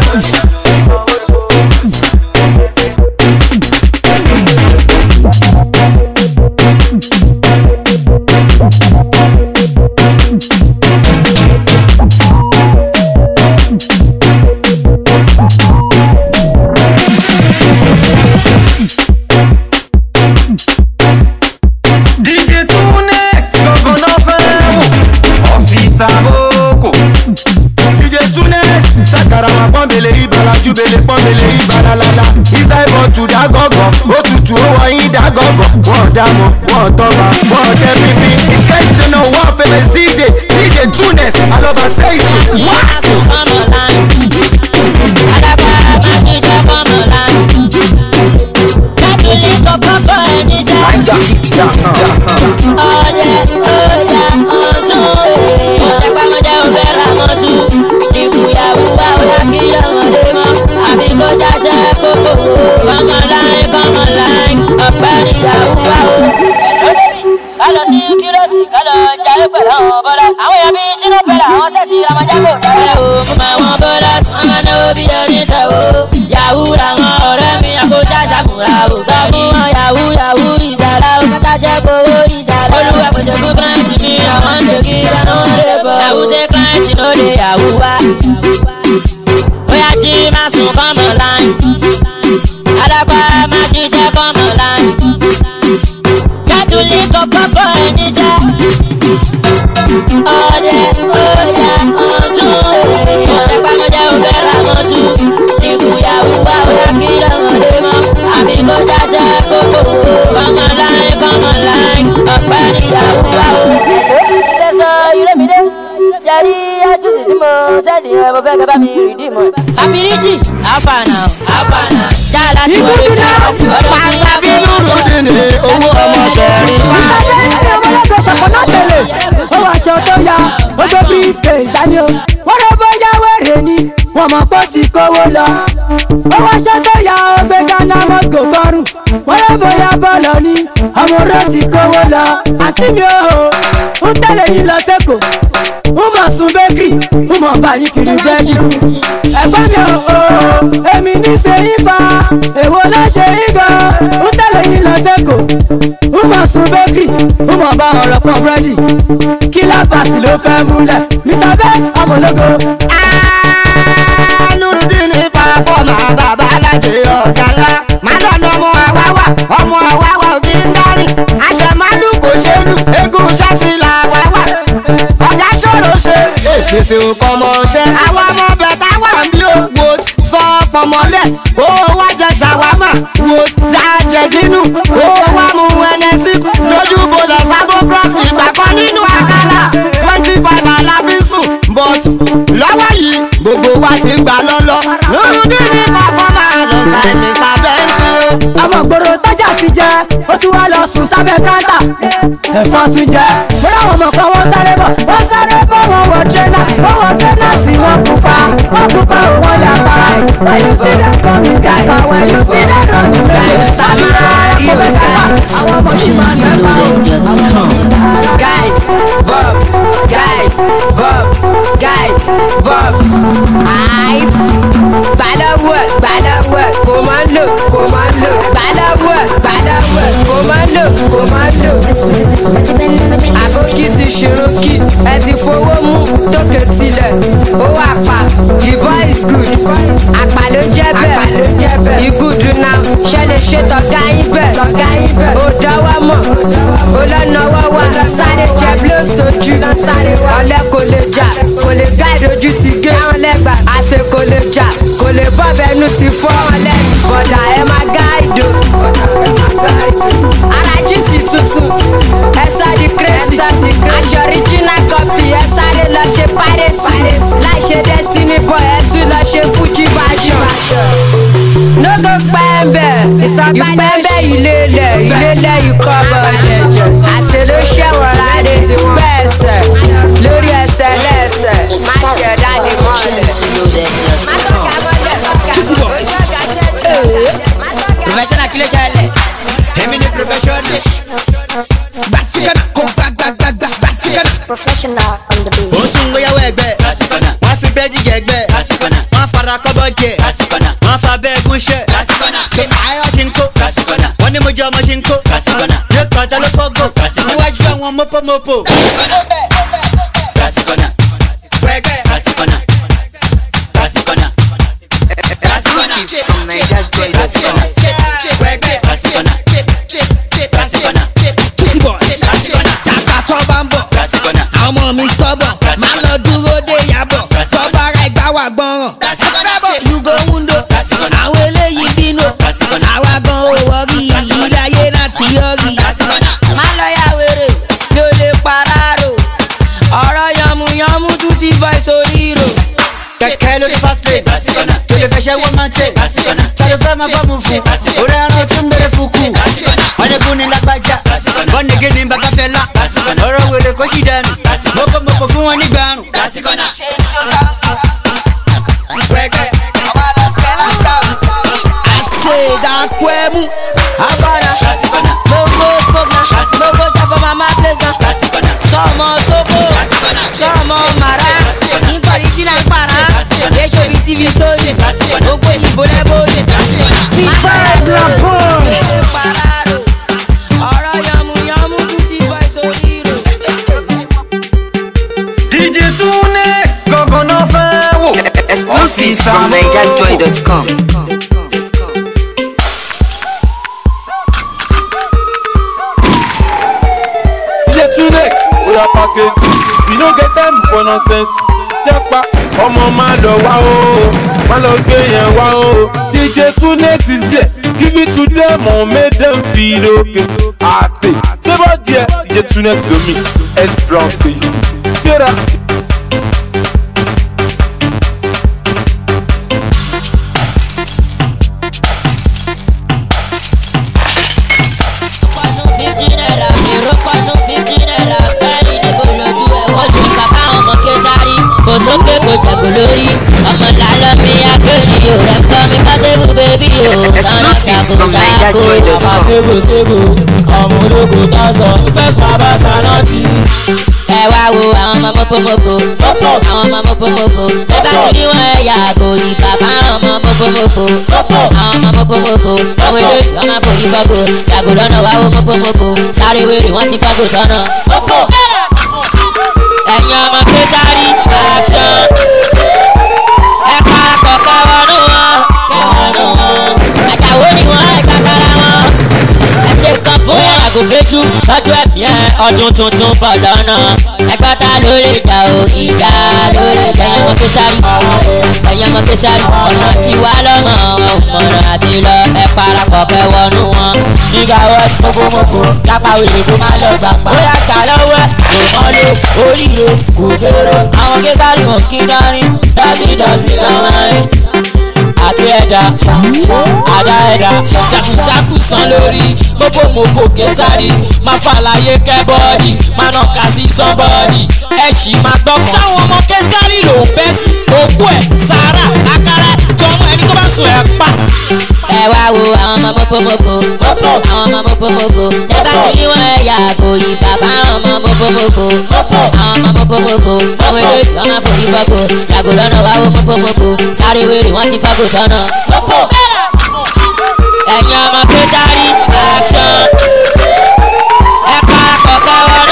DJ Tunex, gọ́gọ́nà fẹ́ràn ọ́fíìsì àbókò. DJ Tunes, sakarama pọ́nbele ìbàlájú bele pọ́nbele ìbàlálálá. Ìsáìbọ̀ tù dá gọ́gọ́, ó tutù ó wọ yín dá gọ́gọ́. Wọ́n dámọ̀, wọ́n tọ́ba, wọ́n tẹ́ pípín. In case you know one famous DJ, DJ Tunes, alọ́ba sẹ́yìn. kálọ̀ sí kírọ́sì kálọ̀ jayé pẹ̀lú àwọn bọ́lá. àwọn èèyàn bíi sínú pẹ̀lú àwọn sẹ́ẹ̀tì ramajago. ẹ o mo máa wọn bọ́lá wọn máa náwó bí oníṣòwò. yahoo làwọn ọ̀rẹ́ mi àkójá ṣàkùnrà o. sọ fún wọn yahoo yahoo ìsàlá o kátà jẹ́ gbowó ìsàlá. olúwa pèsè fún kílẹ̀ǹtì mi àwọn ń dèkì lánà wọn lè bọ̀. yahoo ṣe kílẹ̀ǹtì ló lè yahoo wá. bóyá tí má sùn kọ́mọ̀ láì. adágbá má ṣiṣẹ́ kọ́mọ̀ láì. kẹ́tùlí kọ́kọ́kọ́ ẹ̀ níṣẹ́. ọdẹ ọjà ọ̀tún ọ̀rẹ́ pàmòjẹ́ òfẹ́ làmọ́tù ìkúyàwó wa ọ̀yà kí lọ́mọdé mọ́ àbí kó ṣàṣẹ kókó kọ́mọ láì kọ́mọ láì ọ̀pẹ́ kẹ́ bá mi rìdí mọ́ ẹ̀. àbíríjì àfàànà àfàànà ṣáà láti wọlé pàṣẹ bí nùrùdín ní owó ọmọ ṣẹ̀rí pa. ẹni ọmọlẹ́gbẹ̀ ṣọ̀pọ̀nà tẹ̀lé ó wọ aṣọ tó ya ó tó briefcase dání o wọ́n lọ bóyá wẹ̀rẹ̀ ni wọ́n mọ̀ pé ó ti kówó lọ. ó wọ aṣọ tó ya ó gbé ghana mọ́tò kọrùn wọ́n lọ bóyá bọ́ọ̀lù ni ọmọ oró ti kówó lọ. àǹtí mi ò ń tẹ̀lé yín lọ sẹ́kọ̀ọ́ ń mọ̀ sun bẹ́kì ń mọ̀ bá yín kiri bẹ́ẹ̀dì. ẹ̀gbọ́n mi ò èmi ní ṣe yín fa èwo ló ṣe yín gan ń tẹ̀lé yín lọ sẹ́kọ̀ọ́ ń mọ̀ sun bẹ́kì ń mọ̀ bá ọ̀rọ̀ pọ̀ búrẹ́dì kí lápàsì ló fẹ́ múlẹ̀ mr best ọmọlógo. nùrùdín ní pàfọ́mà bàbá alájẹ ọ̀gá ńlá mádọ́nà ọmọ àwáwá ọmọ àwáwá òkè ń dárìn àṣẹmálù kò ṣe lù eégún ṣáṣí là wáwá ọ̀gá ṣòro ṣe èpèsè nǹkan mọ̀ ṣe àwọn ọmọ bẹ̀tà wà ń bí òwò sọ pọ̀mọ́lẹ̀ kó wá jẹ ṣàwámà wò jájẹ dínú kó wá mú ẹnẹsí lójú bọ̀dọ̀ sábò cross ìgbà kan nínú àkàlà twenty five alábísùn but lọ́wọ́ yìí gbogbo wa ti gbà lọ́lọ́ nùrùdín ní pàfọ́mà lọ́sà ẹ̀mí sábẹ́ ń sìn o. ọmọ gbòòrò tájà ti jẹ ó tún wá lọ sùn sábẹ́ káńtà ẹ̀fọn tún jẹ mo ráwọn ọmọ kan wọ́n sáré bọ̀ wọ́n sáré bọ̀ wọ́n wọ tírẹ́nà wọ́n wọ tírẹ́nà sí wọn pupa wọ́n pupa ò wọ́n yàgbá when you see them coming gàgbà when you see them running gàgbà tàbí rárá kó bẹ́ gàgbà àwọn ọmọ ṣì máa ń gàgbà o. Guy, Bob, Guy, Bob, Guy, Bob. Ai, gbàdọ̀wọ̀, gbàdọ̀wọ̀, kò máa ń lò, kò máa ń lò. Gbàdọ̀wọ̀, gbàdọ̀wọ̀, kò máa ń lò, kò máa ń lò. Àbókí ti ṣèròkì, ẹ ti fowó mú tókè tilẹ̀. Ó wà pa, the boy is good. Àpà ló jẹ́ bẹ́ẹ̀, he good now. Ṣé lè ṣe tọ̀gá yín bẹ́ẹ̀? Ó dọ́wọ́ mọ̀, ó lọ́nà wọ́wọ́. Sáré jẹ blow sojú. Ọ̀lẹ́ kò lè jà, kò lè gáàdì ojú ti gé. Àṣẹ kò lè jà, kò lè bọ́ bẹnu ti fọ́. Bọ̀dà ẹ máa gáàdì o. Ara jíìsì tuntun, ẹ sọ di crazy. Aṣọ original copy, ẹ sáré lọ ṣe piracy. Láì ṣe destiny boy, ẹ tún lọ ṣe fuji version. No go pẹ́ńbẹ̀, ìpẹ́ńbẹ̀ ìlélẹ̀, ìlélẹ̀ ìkọ́bọ̀ ẹ̀jẹ̀. Àṣẹ ló ṣẹ̀wọ̀n rárẹ̀ bẹ́ẹ̀ sẹ̀, lórí ẹsẹ̀ lẹ́sẹ̀, má jẹ̀ dáni mọ́lẹ̀. Má tọ́ka mọ́lẹ̀, professional kí ló ṣẹlẹ̀. èmi ni professional. gbàsíkànnà kó gbàgbàgbàgbà gbàsíkànnà. Professional on the beat. ó tún gbéyàwó ẹgbẹ́. wọ́n fi bẹ́ẹ̀dì jẹ ẹgbẹ́. wọ́n fara kọ́bọ̀ jẹ. wọ́n fa bẹ́ẹ̀ gúnṣẹ́. ṣe ayọ́ ti ń kó. wọ́n ní mo jẹ́ ọmọ ti ń kó. yóò kọ́ ta ló fọ́gò. níwájú àwọn mọ́pọ́mọ́pọ́. wẹ́gẹ́. Jàkà tó bá ń bọ̀, àwọn ọmọ mi sọ́bọ̀, máa lọ dúró dé yàbọ̀, sọ́ba ara ẹgbà wà gbọ́ràn. Ẹgbẹ́ yugo wundo, àwọn eléyìí bínú, àwa gan ò wọ́rí, ilé ayé náà ti yọrí. má lọ ya wèrè mi ò lè pararo ọ̀rọ̀ yànmùyànmù tún ti bọ́ ìsòrí rò. Kẹ̀kẹ́ lórí fast lane, tó lè fẹ́ ṣẹ́ wọ́n máa tẹ̀, sáré fẹ́ máa bọ́ mu fún, orí ẹran tún bẹ̀rẹ̀ fún kù. Wọ́n ní kú ní lágbájá, wọ́n ní gé ní bàbá fẹ́ lá, ọ̀rọ̀ wèrè kó sì dànù, mọ́pọ́mọ́pọ́ fún wọn nígbà àrùn. Wẹ́gẹ́. Àṣèdàpọ̀ ẹ̀mú. agbára gbogbo gbogbo gbogbo jẹ for mama place na sọmọ sóbò sọmọ mara nítorí jìnnà ń para yéṣu bíi tv sóyè gbogbo ìbò lẹ́bọ̀ọ́yè. Bíbá ẹ̀dùn àpò. ọ̀rọ̀ yànmùyànmù tún ti bọ́ ìsòrí rò. DJ Tunex gangan náà fẹ́ wò. Exclusive from NigerJoy.com. DJ Tunex oya package you no get time for nonsense japa ọmọ máa lọ wá o máa lọ gbé yẹn wá o DJ Tunex is here give it to them o make them feel okay àṣẹ débọ̀ díẹ̀ DJ Tunex ló mix S Brown says gbéra. àbá ségo ségo ọmọ ológo tó ń sọ first baba sanati. ẹ wá wo àwọn ọmọ mọ́pọ́mọ́pọ́ àwọn ọmọ mọ́pọ́mọ́pọ́ ẹ bá ti rí wọn ẹ yàgò ìgbà bá ọmọ mọ́pọ́mọ́pọ́ àwọn ọmọ mọ́pọ́mọ́pọ́ àwọn èdè ọmọ àforí fọ́gò yàgò lọ́nà wá wo mọ́pọ́mọ́pọ́ sáré wèrè wọ́n ti fọ́gò sọ́nà. ẹ̀yin ọmọ késàrí aṣọ ẹ parapọ̀ kẹwọ́nù wọn kẹwọ́nù wọn àjàwó ni wọ́n ẹ̀ kàkàrà wọn ẹsẹ̀ kan fún àgò fésù lọ́jọ́ ẹ̀fì ẹ̀ ọdún tuntun bọ̀ lọ́nà ẹgbẹ́ta ló lè jà o ìjà ló lè jà ẹ̀yàn mọ́kẹ́sárì ẹ̀yàn mọ́kẹ́sárì ọ̀nà tí wà lọ́mọ ọ̀mọ̀nà àti lọ ẹ̀ parapọ̀ kẹ́ wọnú wọn. nígbà wọ́n mọ́kòmọ́kò lápá wèrè kó má lọ gbà pa. ó yà gbà lọ́wọ́ ẹ̀ kò mọ́ lé oríire kò fèrè àwọn kẹ́sárì wọn kí dárín dọ́sí dọ́sí lọ́wọ́ rìn àti ẹ̀dá àdá ẹ̀dá ṣàkùṣàkù san lórí mọ́kòmọ́kò kẹsàrí máa fàlàyé kẹ́bọ́ọ̀dì máa nà ká sí sọ́bọ́ọ̀dì ẹ̀ sì máa gbọ́ kan. sáwọn ọmọ kẹsàrí ló ń bẹ́ sí òkú ẹ̀ sàárà àkàrà jọmọ ẹni tó bá sùn ẹ̀ pa. ẹ wá wo àwọn ọmọ mọ́kòmọ́kò àwọn ọmọ mọ́kòmọ́kò ẹ bá ti rí wọn ẹ yàgò ìgbà bá ọmọ mọ́kòmọ́kò àwọn ọmọ mọ́kòmọ́kò àwọn èdè ọmọ àforí fọ́gò yàgò lọ́nà wá wo mọ́kòmọ́kò sáré wèrè wọ́n ti fọ́gò sọ́nà. ẹ̀yin ọmọ kẹsàrí aṣọ ẹ parapọ̀ kẹwọ́nù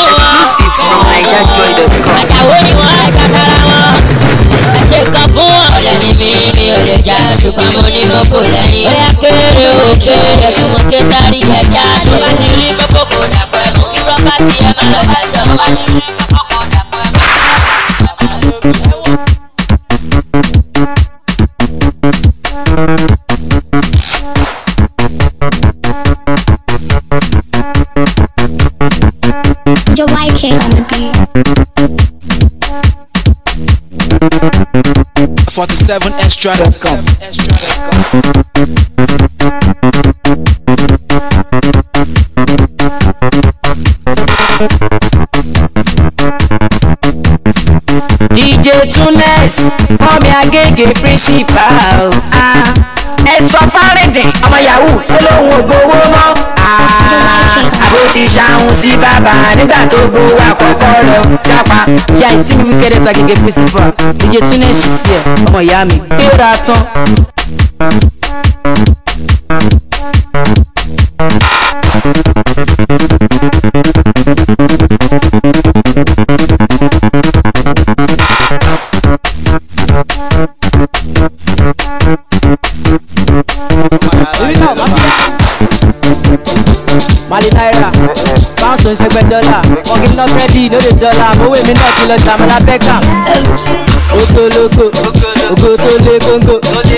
wọn àjàwó ni wọ́n ẹ̀ kàkàrà wọn ẹsẹ̀ kan fún wọn. ọ̀rẹ́ ni mi mi ò lè jà ṣùgbọ́n mo ní mo kò lẹ́yìn. ó yà kéré o kéré fún mo ké sáré ẹja. tó bá ti rí gbogbo kò dàpọ̀ ẹ̀mú kí rọ́bà tí ẹ má lọ bá sọ. tó bá ti rí gbogbo kò dàpọ̀ ẹ̀mú. Your YK on the beat. 47extra.com. dj tunes fọmi agége principal ah, ẹ sọ fárídìn ọmọ yahoo ó lóun ò gbowó mọ́ ah, àbó ti ṣàhùn sí bàbá nígbà tó gbowó àkọ́kọ́ rẹ̀ ó jápa. yà ìsí mi wíkẹ́dẹ́ sọ agége principal dj tunes sí ẹ ọmọ ìyá mi gbéra tán. mali naira pounds tó ń ṣẹgbẹ́ dọ́là wọn kì í ná búrẹ́dì lóde dọ́là mowó èmi náà ti lọ jàmọ́lá beckham ogologo ogo tó lé góńgó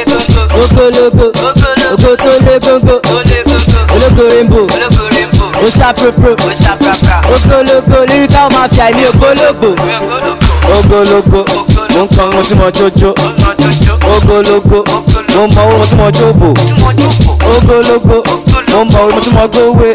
ogologo ogo tó lé góńgó ológo rainbow oṣàpropro ogologo lyrical mafia èmi ògbólógbò ogologo mo ń kọrin mo tí mo jójó ogologo mo mọ owó mo tí mo jóbò ogologo mo mọ owó mo tí mo gbówé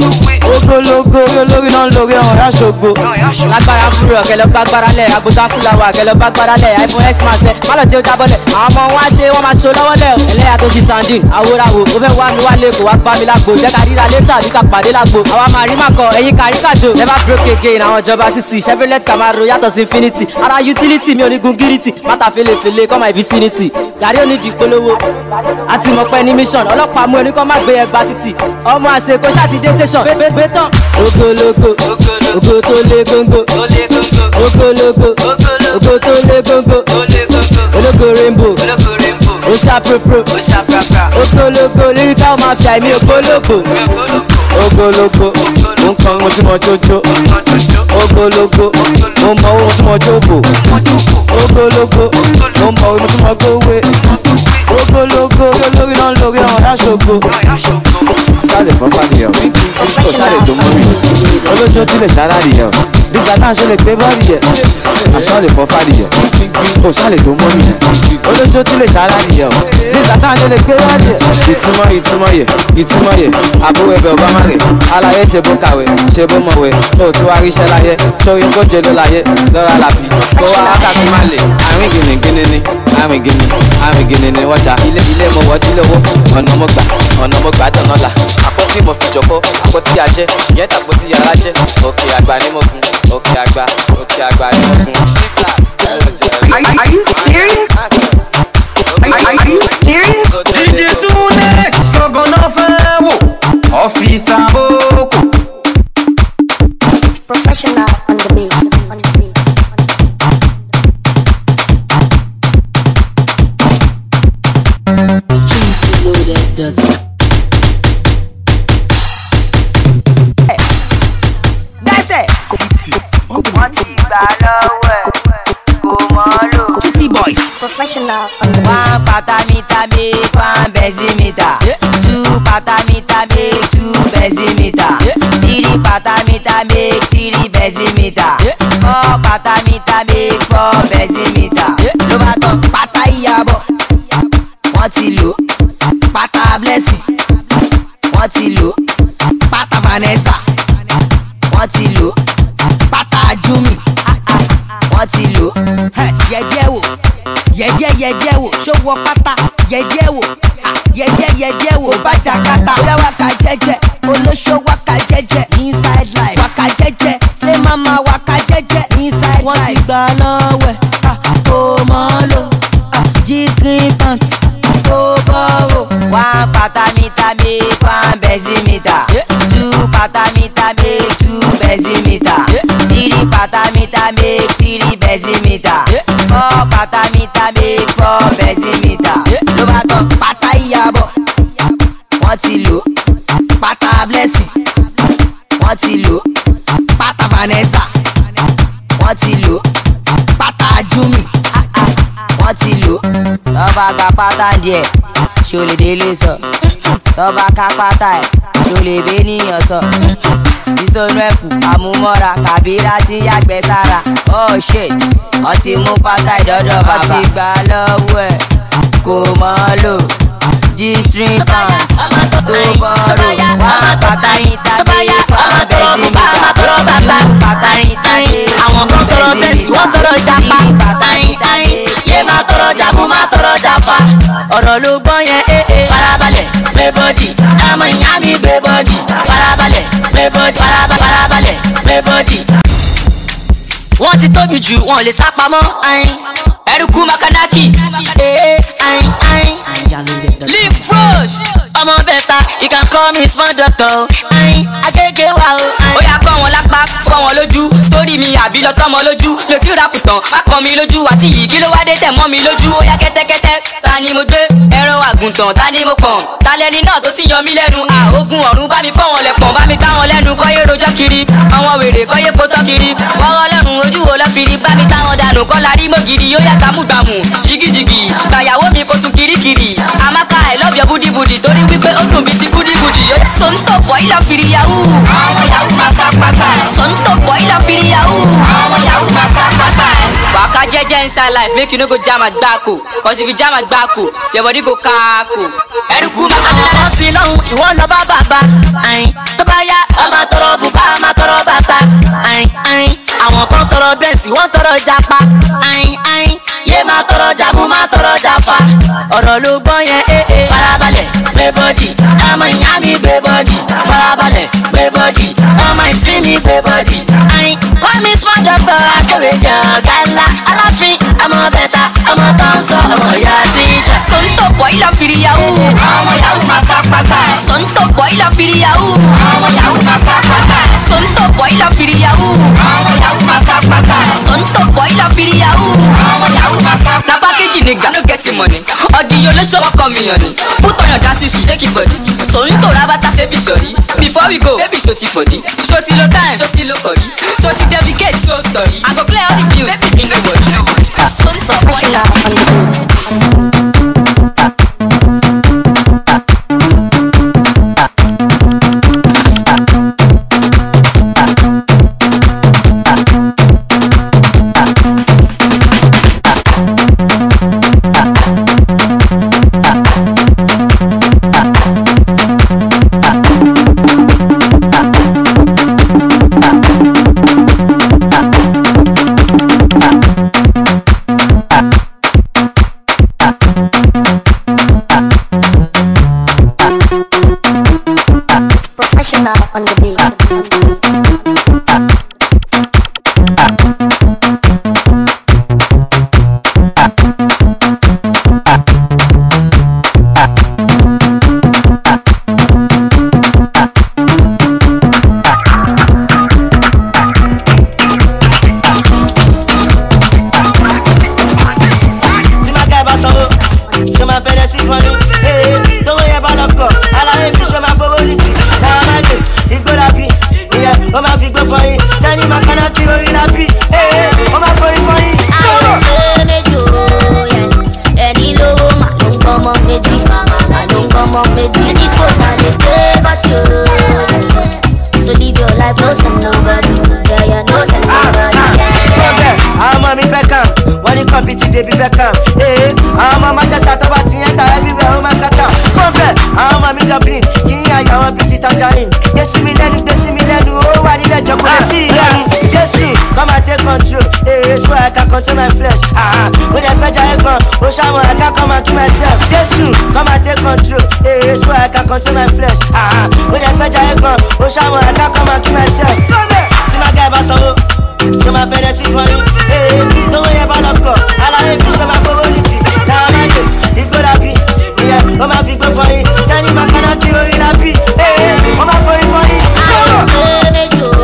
ogologo olórí náà ń lórí ọ̀hún aṣogbo. lágbára fúru ọ̀kẹ́ lọ gbá gbára lẹ̀ àgùntàn fúláwà ọ̀kẹ́ lọ gbá gbára lẹ̀ iphone x máa ṣe má lọ jẹ́ ó jábọ́lẹ̀ àwọn ọmọ wọn á ṣe wọ́n máa ṣo lọ́wọ́ lẹ̀ ẹlẹ́yà tó ṣi sandin àwòràwò ó fẹ́ wá mi wá lẹ́kọ̀ọ́ wá gbá mi lágbo jẹ́ ká ríra létà bí ká pàdé lágbo àwa máa rí màkọ ẹ̀yin kárí kàjò never broke again àwọn ìjọba sísì chevrolet camaro yàtọ̀ sí infinity ara utility mi ò ní gun gírítì mátà felefele kọ́ my vicinity gàrí ò ní di polówó àti mọ̀pẹ́ ní mission ọlọ́pàá mú ẹni kọ́ má gbé ẹgbàá títì ọmọ àṣekó ṣáàtì dé station gbé tán ogologo ogo tó lé góńgó ogologo ogo tó lé góńgó ológo rainbow oṣàpropro ogologo lyrical mafia èmi ògbólógbò ogologo mo ń kọrin mo tí mo jójó ogologo mo mọ owó mo tí mo jóbò ogologo mo mọ owó mo tí mo gbówé ogologo olórí náà ń lórí ọ̀hún aṣogbo. sálẹ̀ fọ́fà nìyẹn o sálẹ̀ tó mú mi olóṣó tí lè sára nìyẹn o bísí náà ṣe lè gbé bọ́ọ̀lì yẹn àṣọ lè fọ́fà nìyẹn o sálẹ̀ tó mú mi olóṣó tí lè sára nìyẹn o bísí náà ṣe lè gbé bọ́ọ̀lì yẹn. ìtumọ̀ ìtumọ̀ yẹ ìtumọ̀ yẹ àbúrò ẹbẹ̀ ọba má rè alayé ṣe bó kàwé ṣe bó mọ̀wé lóòótọ́ wá ríṣẹ́ láyé sórí kóje ló láyé lọ́ra làbí kó wá wákàtí má lè àárín gìnìgìnì ni àmì gini àmì gini ni wọ́n ta ilé ilé mo wọ́ tí lówó ọ̀nà mo gbà ọ̀nà mo gbà tọ̀nà là àpótí mo fi jọ̀kọ́ àpótí ajẹ́ ìyẹn tàpótí yàrá jẹ́ òkè àgbà ni mo gun òkè àgbà òkè àgbà ni mo gun. Are, are you serious? Are, are, are you serious? DJ Tunex gbọ̀ngàn náà fẹ́ wò ọ́fíìsì àbókù. Professional on the beat. On the beat. gbẹ́sẹ̀ wọ́n ti gbà lọ́wọ́ ẹ̀ kò mọ́ lò. Kitty boys. Professional on the beat. One pata meter make one bezimeter. Two pata meter make two bezimeter. Three pata meter make three bezimeter. Four pata meter make four bezimeter. Ló bá tán pátá ìyàbọ̀. Wọ́n ti lò. Pátá blessing. Wọ́n ti lò. Pátá Vanessa. Wọ́n ti lò. Pátá Jumi. Wọ́n ti lò. Yẹ̀díẹ̀ wò. Yẹ̀díẹ̀ yẹ̀díẹ̀ wò. Ṣó wọ pátá? Yẹ̀díẹ̀ wò. Ah, Yẹ̀díẹ̀ yẹ̀díẹ̀ wò. Bàjá kata. Ṣé wákà jẹ́jẹ́? Olóṣó wákà jẹ́jẹ́. Inside life. Wákà jẹ́jẹ́. Slay mama wákà jẹ́jẹ́. Inside life. Wọ́n ti gbà lọ́wọ́ ẹ̀. Ah, Kò mọ́ lò. Ah, G-string pants. Kò bọ́rọ̀. One pata meter make one bezimeter. Two pata meter make two bezimeter. Three pata meter make three bezimeter. Four pata meter make four bezimeter. Ló bá tán Pátá ìyàbọ̀. wọ́n ti lò. Pátá blessing. Wọ́n ti lò. Pátá Vanessa. Wọ́n ti lò. Pátá Jumi. Wọ́n ti lò. Tọ́ba ka pátá díẹ̀, ṣo lè délé sọ. Tọ́ba ka pátá ẹ̀, ṣo lè bẹ́ níyàn sọ. Ìsọnù ẹ̀kú, àmúmọ́ra, kàbírà ti yàgbẹ́ sára. Oh shit, wọ́n ti mú pátá ìdọ́dọ̀ bàbá. Wọ́n ti gbà lọ́wọ́ ẹ̀, kò mọ́ lò. G-string pants, tó bọ́rọ̀, wọ́n pátá yín tàbí wọ́n bẹ́ẹ̀ sí mi ta. Pátá yín tàbí àwọn kan tọrọ bẹ́ẹ̀sì wọ́n tọrọ japa ayin ayin yé máa tọrọ jamu máa tọrọ jafa ọ̀rọ̀ ló gbọ́ yẹn ee ee farabalẹ̀ gbé bọ́dì àmọ́ ìyá mi gbé bọ́dì farabalẹ̀ gbé bọ́dì faraba- farabalẹ̀ gbé bọ́dì. wọ́n ti tóbi jù wọn ò lè sá pamọ́ ayin ẹrùkú makanaki ee ayin ayin leaf frosh ọmọ bẹta you can call me small doctor ayin agége wa o. ó yà kọ́ wọn lápá fọ́ wọn lójú sítórì mi àbí lọ tọ́mọ lójú mi ò tí ì ra kùtàn má kọ́ mi lójú àti yìí kí ló wá dé tẹ̀ mọ́ mi lójú ó yá kẹ́tẹ́kẹ́tẹ́ ta ni mo gbé ẹran àgùntàn ta ni mo pọ̀n ta lẹni náà tó ti yọ mí lẹ́nu àógùn ọ̀run bá mi fọ́ wọn lẹ̀ pọ̀n bá mi gbá wọn lẹ́nu kọ́yé rojọ́ kiri àwọn wèrè kọ́yé potọ́ kiri wọ́rọ́ lẹ́rùn ojú wo lọ́ fi rí bá mi táwọn dànù kọ́ la rí mọ́gìrì yóò yá gbàmùgbàmù jìgìjìgì gbàyàwó mi kò sùn kirikiri amaka i love your booty booty torí wípé ó dùn bí ti gúdígudì yóò sọ́ńtò bọ́ ilà fìrí yahoo àwọn yahoo máa ká pátá sọ́ńtò bọ́ ilà fìrí yahoo àwọn yahoo máa ká pátá. waka jẹjẹ inside life make you no go jam agbako cause if you jam agbako your body go kaako. ẹrùkú máa ká àwọn kan sí lọ́hùn ìwọ lọ bá bàbá ayin tó bá yá ọmọ tọrọ bùbá ọmọ tọrọ bàtà ayin ayin àwọn kan tọrọ bẹ́ẹ̀sì wọ́n tọrọ japa ayin ayin yé máa tọrọ jamu máa tọrọ jafa ọ̀rọ̀ ló gbọ́ yẹn ee ee farabalẹ̀ gbé bọ́dì ọmọ ìyá mi gbé bọ́dì farabalẹ̀ gbé bọ́dì ọmọ ìsín mi gbé bọ́dì ayin wọ́n mi small doctor akéwèjì ọ̀gá ńlá aláfin ọmọ bẹ́ta ọmọ tó ń sọ ọmọ ìyá tíṣà. sọ́ńtò bọ́ ilà fìrí yahoo ọmọ yahoo máa ká pátá. sọ́ńtò bọ́ ilà fìrí yahoo ọmọ yahoo máa ká pátá. sọ́ńtò bọ́ ilà fìrí yahoo ọmọ yahoo máa ká pátá. sọ́ńtò bọ́ ilà fìrí yahoo. ọmọ yahoo máa ká na package nigga no get him money ọdìyàn ló ṣọwọ́ kan mi yàn ni put on your dance shoe shake your body sòun tó rabata ṣe bí sọ̀rí before we go baby ṣo ti fọ̀dí ṣo ti lo time ṣo ti lo kọ̀rí ṣo ti dedicate ṣo tọ̀rí i go clear all the bills baby mi no worry. Professional on the beat. sí fún yín. Ee, tówó yẹn bá lọ́kọ̀, aláyé mi ṣe máa fowó nìkì. Náà má lè igbó làbí, ìyẹn ó máa fi gbó fún yín. Tẹ́ni máa kaná kí orí làbí, ee, ó máa forí fún yín. Ṣé méjì o ẹni lówó mà ló ń gbọ́mọ méjì mà ló ń gbọ́mọ méjì ẹni kò má lè gbé bọ́tì o. So live your life, no send nobody. Yeah, yeah, no send nobody. Kọ́bẹ̀, àwọn ọmọ mi fẹ́ kàn, wọ́n ní kọ́pì ti débi fẹ́ kàn. Ee, àwọn ọmọ Manchester tó bá ti yẹn ta everywhere ó máa sátà. Kọ́bẹ̀, àwọn ọmọ mi Dublin, kì í àyà wọn bíi ti tangerine. Gbé sí mi lẹ́nu, gbé sí mi lẹ́nu, ó wà nílẹ̀ jọkúlẹ̀ sí ìyá mi. Jésù, come and take control. Ee, so I can control my flesh. Ah, Mo lè fẹ́ jayé gan, ó ṣàwọn I can come and kill myself. Jésù, come and take control. Ee, so I can control my flesh. Ah, Mo lè fẹ́ jayé gan, ó ṣàwọn I can come and kill myself. Kọ́bẹ̀, tí màá gá ẹ bá sanwó ṣe máa fẹ́rẹ́ sí fún yín. Ee, tówó yẹn bá lọ́kọ̀, aláyé mi ṣe máa fowó nìkì. Náà má lè igbó dàbí, ìyẹn ó máa fi gbó fún yín. Tẹ́ni máa kaná kí orí lábí, ee, ó máa forí fún yín. Ṣé méjì o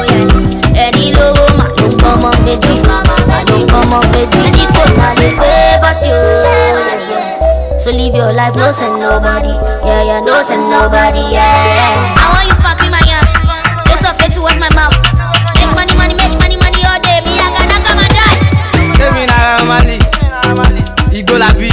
ẹni lówó mà ló ń gbọ́mọ méjì mà ló ń gbọ́mọ méjì ẹni kò má lè gbé bọ́tì o. Yeah, yeah. So live your life, no send nobody. Yeah, yeah, no send nobody. Yeah. I want you sparkling my ass. It's up to wash my mouth. Make money, money, make money, money all day. Me, I gotta come and die. Èmi náírà Mali, igbó labi,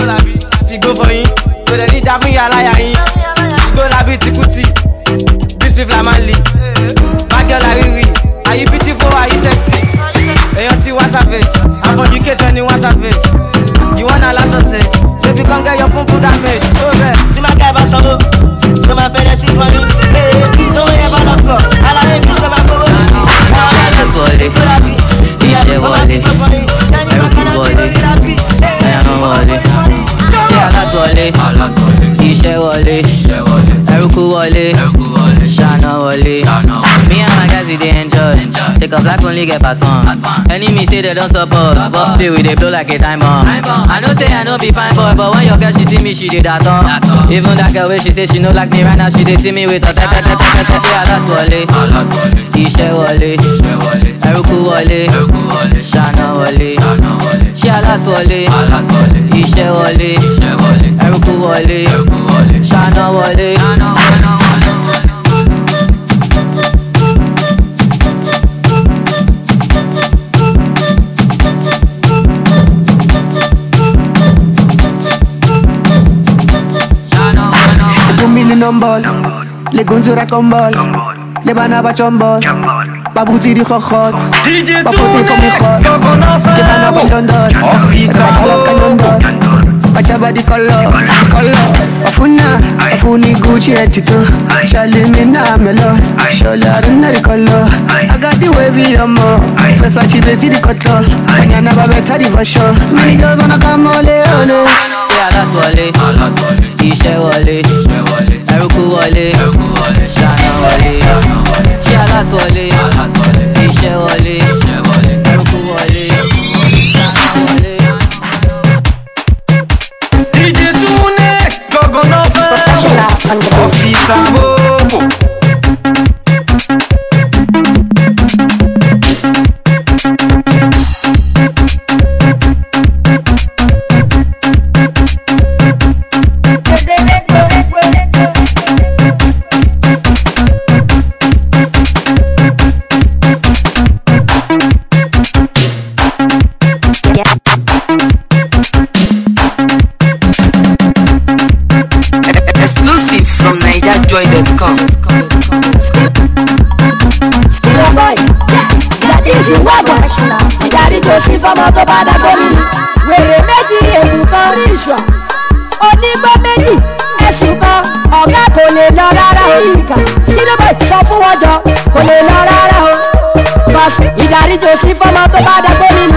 figbó fọyín, kò dẹ̀ ní ìjà fún ìyá aláya yín. Igbó labi ti kùtì, bísí flamali, Mágẹ́lá rírì, àyí beautiful àyí sexy. Èèyàn ti wá savage, àfọ̀jú kéjọ ni wá savage. You wanna last sausage, baby come get your pum pum damage. Ó bẹ̀. Tí máa gá ẹ bá sanwó, ṣe máa fẹ́rẹ́ sí fún yín. Ee, tówó yẹn bá lọ́kọ̀, aláyé mi ṣe máa fowó nìkì. Náà má lè igbó dàbí, ìyẹn ó máa fi gbó fún yín. Tẹ́ni máa kaná kí orí lábí, ee, ó máa forí fún yín. Ṣé alátọ̀lé? Iṣẹ́ wọlé. Ẹrúkú wọlé. Ṣáná wọlé. Me and my guys we dey enjoy. Take up life only get part one. Enemy say they don support. But say we dey blow like a diamond. I know say I no be fine boy, but when your girl she see me, she dey dat on. Even that girl wey she say she no like me right now, she dey see me with her tẹ́tẹ́tẹ́tẹ́tẹ́. Ṣé alátọ̀lé? Iṣẹ́ wọlé. Ẹrúkú wọlé. Ṣáná wọlé. Ṣé alátọ̀lé? Iṣẹ́ wọlé. Ẹrúkú wọlé. Ṣáná wọlé. Kumili nombol, le gonzura kombol, le banaba chombol, babuti di khokhot, DJ babuti komi khot, le banaba chondol, rabalas kanyondol, bachaba di kolo, kolo, afuna, afuni Gucci etito, shali mina melon, shola rinari kolo, I got the wavy yomo, Versace leti di kotlo, anyana babeta di fashion, many girls wanna come ole ole. Ṣé alátọ̀lé? Iṣẹ́ wọlé. Ẹrúkú wọlé. Ṣáná wọlé. Ṣé alátọ̀lé? Iṣẹ́ wọlé. Ẹrúkú wọlé. Ṣáná wọlé. DJ Tunex, gogo no fẹ́. Ọ̀fíìsà bòbò. Exclusive from NigerJoy.com. Ìyá bọ́ì, ìdàdí ìsìnwágbọ̀n, ìdàdí tó sí fọmọ tó bá dàgbò mi. Wèrè méjì èbù kan rí ìṣọ̀. Onígbó méjì ẹ̀sùn kan, ọ̀gá kò lè lọ rárá o. Skidoboi sọ fún wọn jọ, kò lè lọ rárá o. Bọ́sì ìdàdí tó sí fọmọ tó bá dàgbò mi.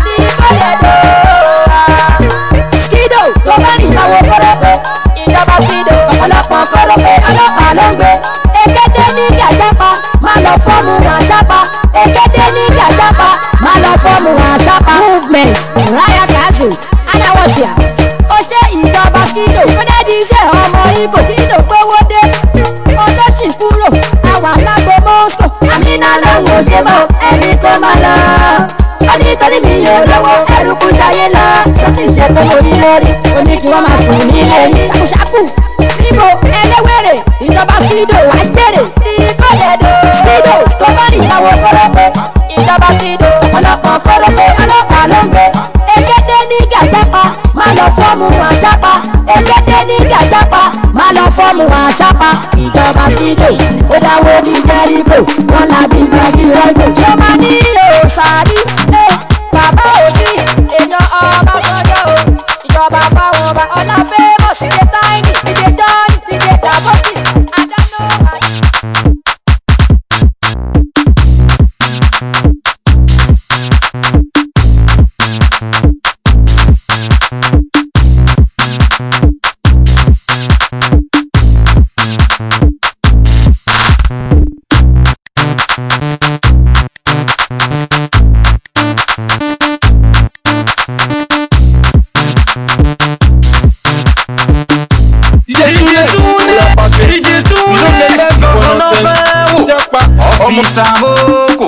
Skido tó bá ní ìnáwó kọ́rọ́pẹ́. Ìjọba Skido. Ọ̀pọ̀lọpọ̀ kọ́rọ́pẹ́ ọlọ́pàá ló ń gbé. Èkété ní gàjápa, má lọ fọ́ọ̀mù wọn ṣápa. Èkété ní gàjápa, má lọ fọ́ọ̀mù wọn ṣápa. Movement, Raya Kazu, Adáwọ̀ṣìà. Ó ṣe ìjọba Skido. Kódé di iṣẹ́ ọmọ Ibo tí ìdò gbówó dé. Olóṣì kúrò, àwa lágbo Moscow. Àmínà lòun ò ṣe mọ́, ẹni kó má lọ. Ó ní torí mi yóò lọ́wọ́ ẹrù kú jayé lọ. tó ti ṣe pé mo yí lórí ó ní kí wọ́n máa sùn nílé yín ṣàkúṣàkù níbo ẹlẹ́wẹ̀rẹ̀ ìjọba skido wá gbèrè skido tó bá ní ìyàwó kórópè ìjọba skido ọlọ́pàá kórópè ọlọ́pàá ló ń gbé egede ní gàjápa má lọ fọ́ọ̀mù àṣàpá egede ní gàjápa má lọ fọ́ọ̀mù àṣàpá ìjọba skido ó dáwọ́ ní jẹ́ríbò wọn làbí gbàgbé rẹ́gbò tí ó máa ní òòsàrí bàbá òsì èèyàn ọba sọjọ́ o ìjọba fáwọn ọba ọlá fẹ́mọ̀ sílé táìní ìdè jọ́ọ̀nì ìdè dàbọ́sì àdánù àyè. Ọfíìsà Moko.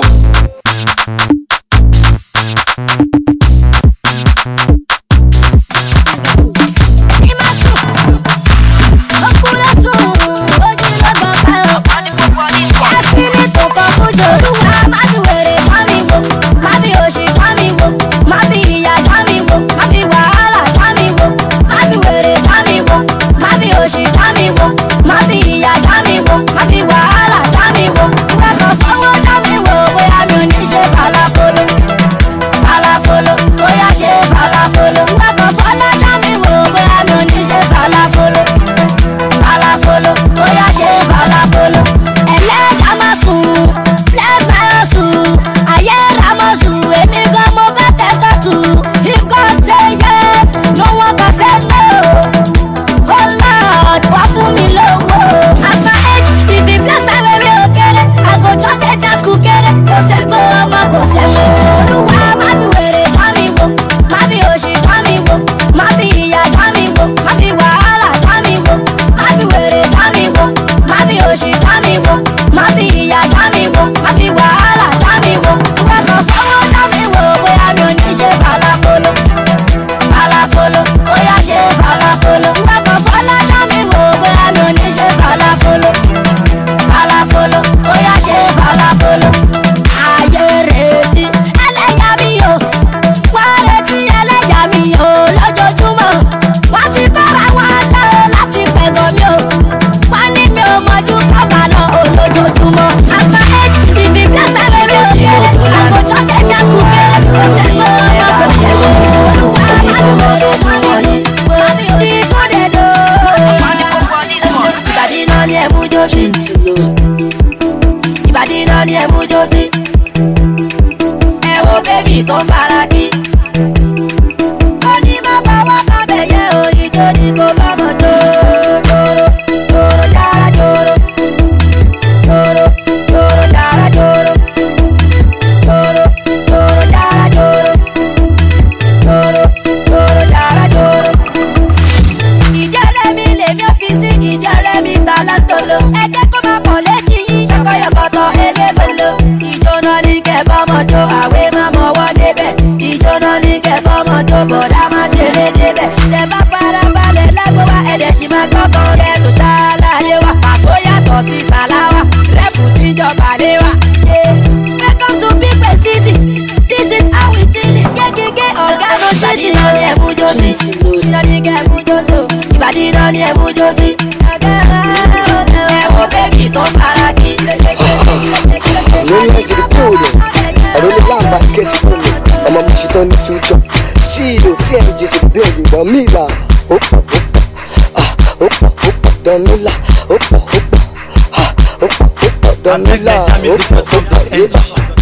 tó ní future ceo tmj sì bẹ́ẹ̀ gbìgbọ́n mílà ó pọ̀ ó pọ̀ ah, ó pọ̀ ó pọ̀ dọ́mílà ó pọ̀ ó pọ̀ ah, ó pọ̀ ó pọ̀ dọ́mílà ó pọ̀ ó pọ̀ yébà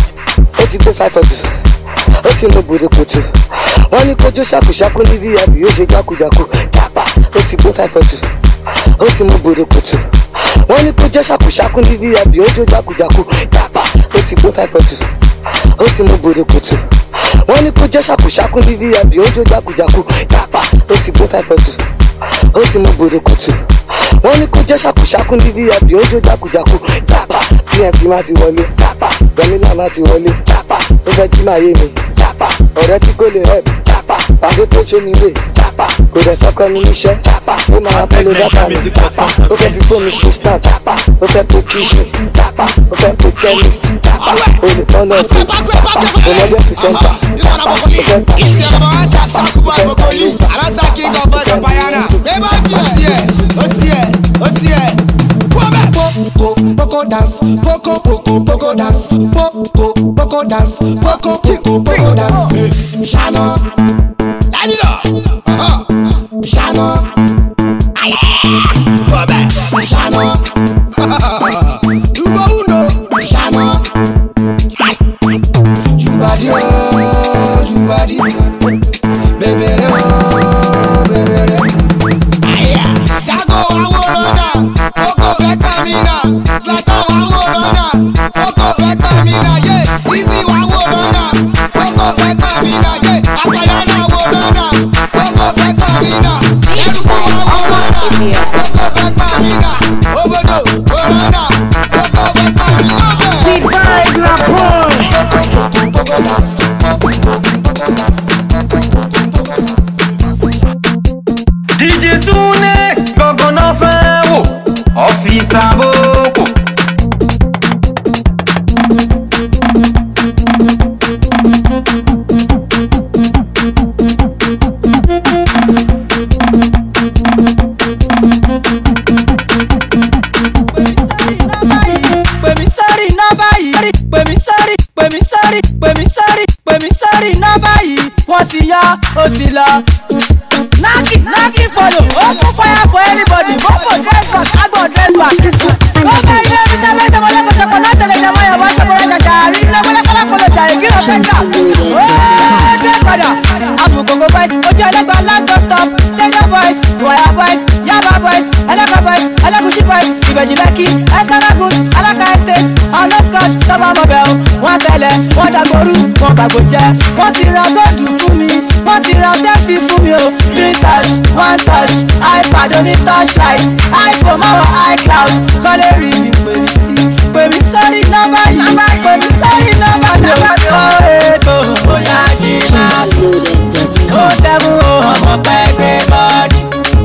ó ti gbé five forty ó ti mú gbòdòkòtò wọ́n ní kójú ṣàkúṣàkú ní vip yóò ṣe jákujàku jápa ó ti gbé five forty ó ti mú gbòdòkòtò wọ́n ní kójú ṣàkúṣàkú ní vip yóò ṣe jákujàku jápa ó ti gbé five forty ó ti mú gbòdòkòtò wọ́n ní kó jẹ́ ṣàkúṣàkú ní vip ó jó jákujàku jápa ó ti gbó five forty ó ti mú gbòdòkòtò wọ́n ní kó jẹ́ ṣàkúṣàkú ní vip ó jó jákujàku jápa tmt má ti wọlé jápa gọmílà má ti wọlé jápa ó fẹ́ jí máa yé mi jápa ọ̀rẹ́ tí kò lè rẹ̀ jápa chapa pàdé tó ṣe mi rè chapa kò dẹ̀ fẹ́ kọ́ ni níṣẹ́ chapa ó máa pẹ́ ló dábàá mi chapa ó fẹ́ fi fóònù ṣe star chapa ó fẹ́ pé kíṣù chapa ó fẹ́ pé chemist chapa ó lè tán lọ sí chapa ó lọ́jọ́ pìsẹ́ńtà chapa ó fẹ́ ta ṣíṣà chapa ó fẹ́ ta lẹ́sà alásàkí ìjọba ìjọba yánà bẹ́ẹ̀ bá ti ó tiẹ̀ ó tiẹ̀ ó tiẹ̀. Poco, poco dance, poco, poco, poco dance, poco, poco dance, poco, poco, poco dance. Eh, Shana, light it up. Uh-huh. Shana, aye, go back. Shana, you go uno. Shana, aye. you body oh, you body, baby oh, baby Aya, jago àwòrán dà, kókó fẹ́ kàmínà, Zlatan àwòrán dà, kókó fẹ́ kàmínà, yé, Easy àwòrán dà, kókó fẹ́ kàmínà, yé, Apayana àwòrán dà, kókó fẹ́ kàmínà, Ẹrùkú àwòrán dà, kókó fẹ́ kàmínà, Obodo àwòrán dà, kókó fẹ́ kàmínà bẹ́ẹ̀. Big boy, grandpa. DJ Tunex gangan náà fẹ́ wò ọ́fíìsì àbókò. pèmí sórí nọ́mbà yìí pèmí sórí pèmí sórí pèmí sórí pèmí sórí nọ́mbà yìí wọ́n ti yá ó ti lọ. Naki Naki follow open fire for anybody mopo dress back agbo dress back. Kọ́kọ́ ilé Mr. Bẹ́sẹ̀ mọ́lẹ́ kò sọ̀kọ̀ látẹ̀lẹ̀ ní ọmọ Yorùbá ṣọ́kọ̀rọ̀ ṣàṣà àrí ilé mọ́lẹ́kọ́lá kọ́lọ̀ jà ègí rẹ̀ fẹ́ńdà. Ó dé padà. Amukoko boys ojú ẹlẹ́gbàá last bus stop stadium boys Ìwàyà boys Yaba boys Ẹlẹ́kọ̀ boys Ẹlẹ́gùsí boys Ìbẹ̀jì Lẹ́kì Ẹ̀sánagùn Alaka estate ọ̀nà scotch sọ́mọ́ mọ̀bẹ̀ o. Wọ́n tẹ̀lẹ̀ wọ́n dàgbòrú wọ́n gbàgbó jẹ́. Wọ́n ti ra góòdù fún mi wọ́n ti ra tẹ́tì fún mi o. screen touch one touch ipad oní touchlight iphone máwọ̀ icloud kọ́lé rí mi pè mí sí. pè mí sórí nọ́mbà yìí pè mí sórí nọ́mbà yìí. ó ètò bóyá jí máa sùn. ó tẹ́mú o ọmọ pẹ́ẹ́gbẹ́ bọ́ọ̀dì.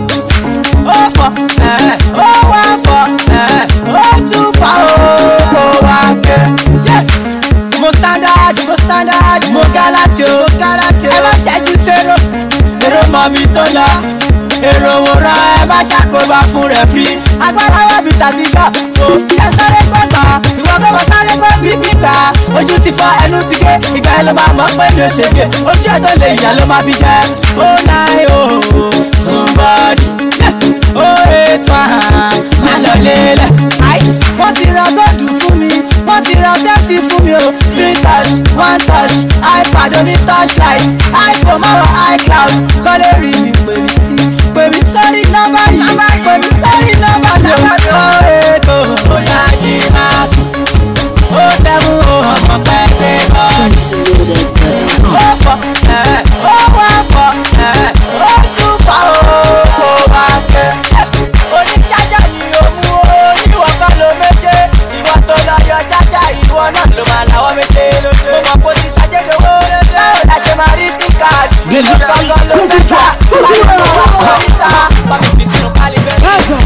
ó fọ ẹ̀ ó wá fọ ẹ̀ ó tún fa o kó wá ké. Yes! mo standard mo standard mo galati o galati o ẹ má ṣẹ́jú sẹ́rọ èrò mọ̀ mi tó lọ èrò òwòrán ẹ má ṣàkóbá fún rẹ̀ fi agbára wà bí tàbí gbà o ẹ sáré gbọ́gbà ìwọ gbọ́gbà sáré gbọ́ bí gbígbà ojú ti fọ ẹnu ti gé ìgbà ẹ ló máa mọ̀ pé mi ò ṣègbè ojú ẹ tó lè yà ló máa fi jẹ ó náà o somebody ó ètò àhàn má lọ lélẹ̀ àìsí wọ́n ti ra góòdù fún mi wọ́n ti ra tẹ́tì fún mi o screen touch one touch ipad oní touchlight iphone máwọ̀ icloud kọ́lé rí mi pè mí sí pè mí sórí nọ́mbà yìí pè mí sórí nọ́mbà yìí ó ètò bóyá jí máa sùn ó tẹ́mú o ọmọ pẹ́ẹ́pẹ́ bọ́ọ̀lù ó fọ ẹ̀ ó wá fọ ẹ̀ ó tún fa o kó wá kẹ́ oníjájá ni o mú o ìwọ kan ló méje ìwọ tó lọ yọ jájá ìwọ náà ló máa láwọ méje lóde mo mọ kó ti sájẹdowó báwo la ṣe máa rí sí káàdì ìwọ kankan ló fẹ́ ta báyìí ló wà fún oríta bàmí fi sínú pálí bẹ́ẹ̀.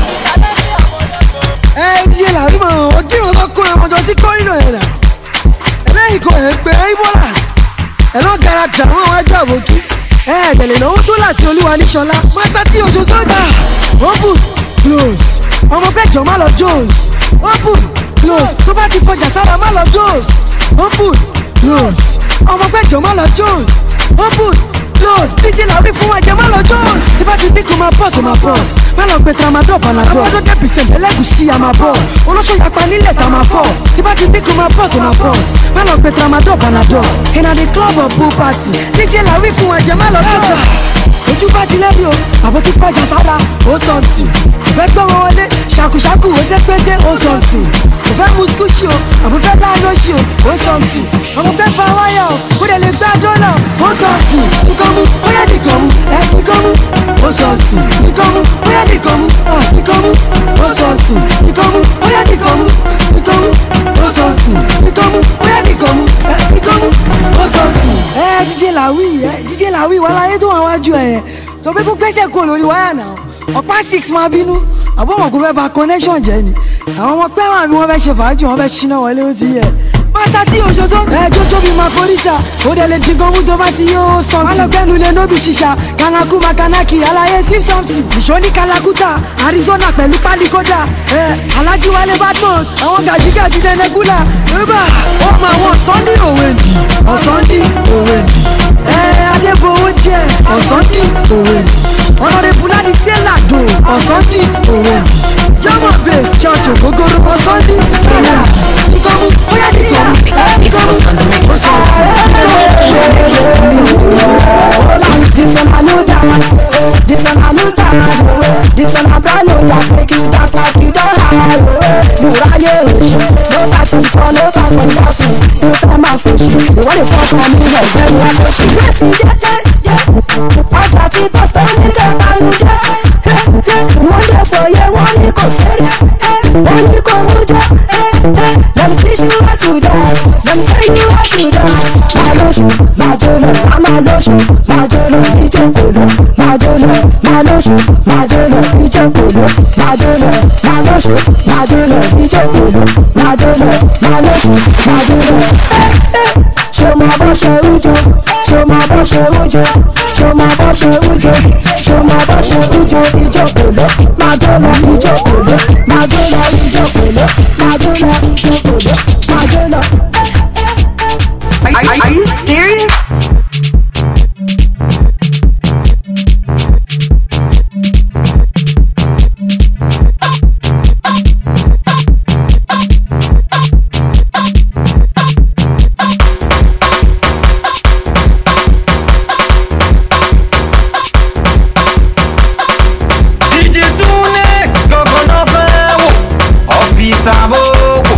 ẹ jí làdúgbò òkìrùn tó kó ẹmọ jọ sí kórìnà yẹn nà ẹlẹ́yìn kò ẹ̀ ń pè é ibolas ẹ̀ náà gara dàrú àwọn ajá àbòkí ẹ̀ ẹ̀dẹ̀lẹ̀ náà ó tó láti olúwa níṣọlá pátá tí oṣù sọ́jà open close ọmọ pẹ́jọ má lọ jones open close tó bá ti fọjà sára má lọ jones open close ọmọ pẹ́jọ má lọ jones open close díje làwọn bí fún ẹ̀jẹ̀ má lọ jones tí bá ti dín kó máa bọ́ọ̀sì ó máa bọ́ọ̀sì má lọ gbé tramadol panadol àwọn ọdún percent ẹlẹ́gùsí a máa bọ̀ olóṣù yapa nílẹ̀ tá a máa fọ̀ tí bá ti dín kó máa bọ́ọ̀sì ó máa bọ́ọ̀sì má lọ gbé tramadol panadol iná the club of bull party díje làwọn bí fún ẹ̀jẹ̀ má lọ jones ojú bá ti lẹ́bi o àbò ti fọjà sára ó sọ̀ǹtì kò fẹ́ gbọ́ wọn wọlé ṣàkùṣàkù ó ṣe pété ó sọ̀ǹtì kò fẹ́ mu skúṣì o àbò fẹ́ láàánúṣì o ó sọ̀ǹtì ọmọ fẹ́ fa wáyà o kó lè lè gbá dọ́là ó sọ̀ǹtì nìkan mú ó yẹ nìkan mú ẹ nìkan mú ó sọ̀ǹtì nìkan mú ó yẹ nìkan mú à nìkan mú ó sọ̀ǹtì nìkan mú ó yẹ nìkan mú nìkan mú ó sọ̀ǹtì nìkan mú ó yẹ nìkan mú ẹ nìkan mú ó sọ̀ǹtì. ẹ díje làwí ẹ díje làwí wàhálà yẹn sọ pé kó gbẹ́sẹ̀ kó lórí wáyà náà ọ̀pá six máa bínú àbọ̀ mọ̀ kó fẹ́ ba connection jẹ́ ni àwọn ọmọ pẹ́ wà bí wọ́n fẹ́ ṣe fàájì wọ́n fẹ́ ṣínà wọlé ó ti yẹ pásítà tí òṣoṣo ẹ jójó bíi makorisa ó dẹ̀ lè dín gan mú tó bá ti yóò sàn. wọn lọ kẹnu lè nóbi ṣiṣà kanaku makanaki alaye sim something ìṣó ní kalakuta arizona pẹ̀lú pálíkódà ẹ alhaji wale badmus àwọn gàjígàjí dẹnẹgúlà rúbà ó mọ àwọn sunday òwèdì ọ̀sándy òwèdì ẹ alẹ́bọ̀wọ́ jẹ ọ̀sándy òwèdì ọ̀nàdẹ́bù láti sẹ́làdò ọ̀sándy òwèdì german base church ògógóró ọ̀sándy sẹ́là ìkọ́mú bóyá nìkan ìkọ́mú This one I know dance, this one I know stand, this one I brand new dance, make you dance like you don't have. Muraye oṣù, no time for fun, no time for dancing, no time for fòṣì, ìwọ́n lè fọ́ ọkàn mi ẹ̀gbẹ́ mi àkọ́ṣe. Láti jẹ́jẹ́, ọjà tí pásítọ̀ ní kẹta ló jẹ́, wọ́n lè fòye wọ́n ní kò fẹ́rẹ̀, wọ́n ní kò mú jẹ́, let me teach you how to dance, let me tell you how to dance. Máa lóṣù, máa jó lọ, a máa lóṣù, máa jó lọ, ìjókòó lọ, máa jó lọ, máa lóṣù, máa jó lọ, ìjókòó lọ, máa jó lọ, máa lóṣù, máa jó lọ, ìjókòó lọ, máa jó lọ, máa lóṣù, máa jó lọ. Ṣé o máa bọ́ ṣe ń jó? Ṣé o máa bọ́ ṣe ń jó? Ṣé o máa bọ́ ṣe ń jó? Ṣé o máa bọ́ ṣe ń jó? Ìjókòó lọ, máa jó lọ, ìjókòó lọ, máa jó lọ, ìjókòó lọ, máa jó lọ, ìjókòó lọ, máa jó lọ. Are, are, are you serious? DJ Tunex gangan náà fẹ́ wò ọ́fíìsì àbókò.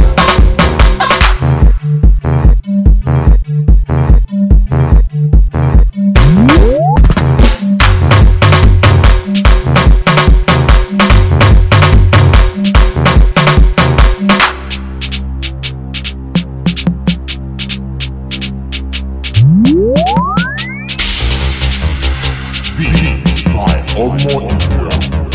Beats by Omo India.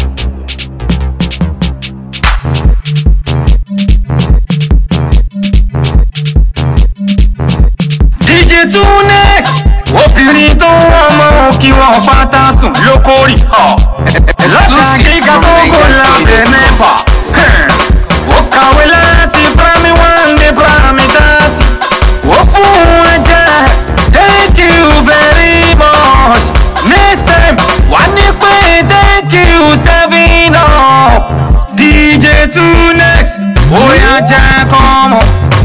DJ Tunex obìnrin tó ń wọ́n mọ́ kí wọ́n pátá sùn lókòrì. lọ́la gíga tó kò lábẹ́ mẹ́fà. ó kàwé láti primary one dé primary thirty. ó fún ẹ jẹ́ thank you very much. next time wà ní pé thank you seven up. DJ Tunex ó yá jẹ́ kọ́ mọ́.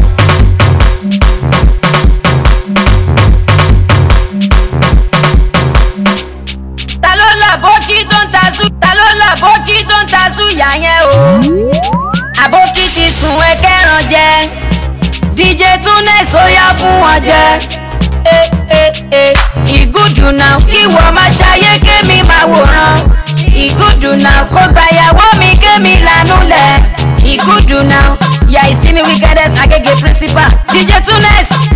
ta ló là bókí tó ń ta sú ta ló là bókí tó ń ta sú yà yẹn o àbókí ti sùn ẹ kẹran jẹ dj tunes ó yá fún wọn jẹ ẹ ẹ ẹ ìgúdù náà kí wọ́n máa ṣayé kémi máa wòran ìgúdù náà kó gbàyàwó mi kémi lànú lẹ̀ ìgúdù náà yà ìsinmi wickedest agége principal dj tunes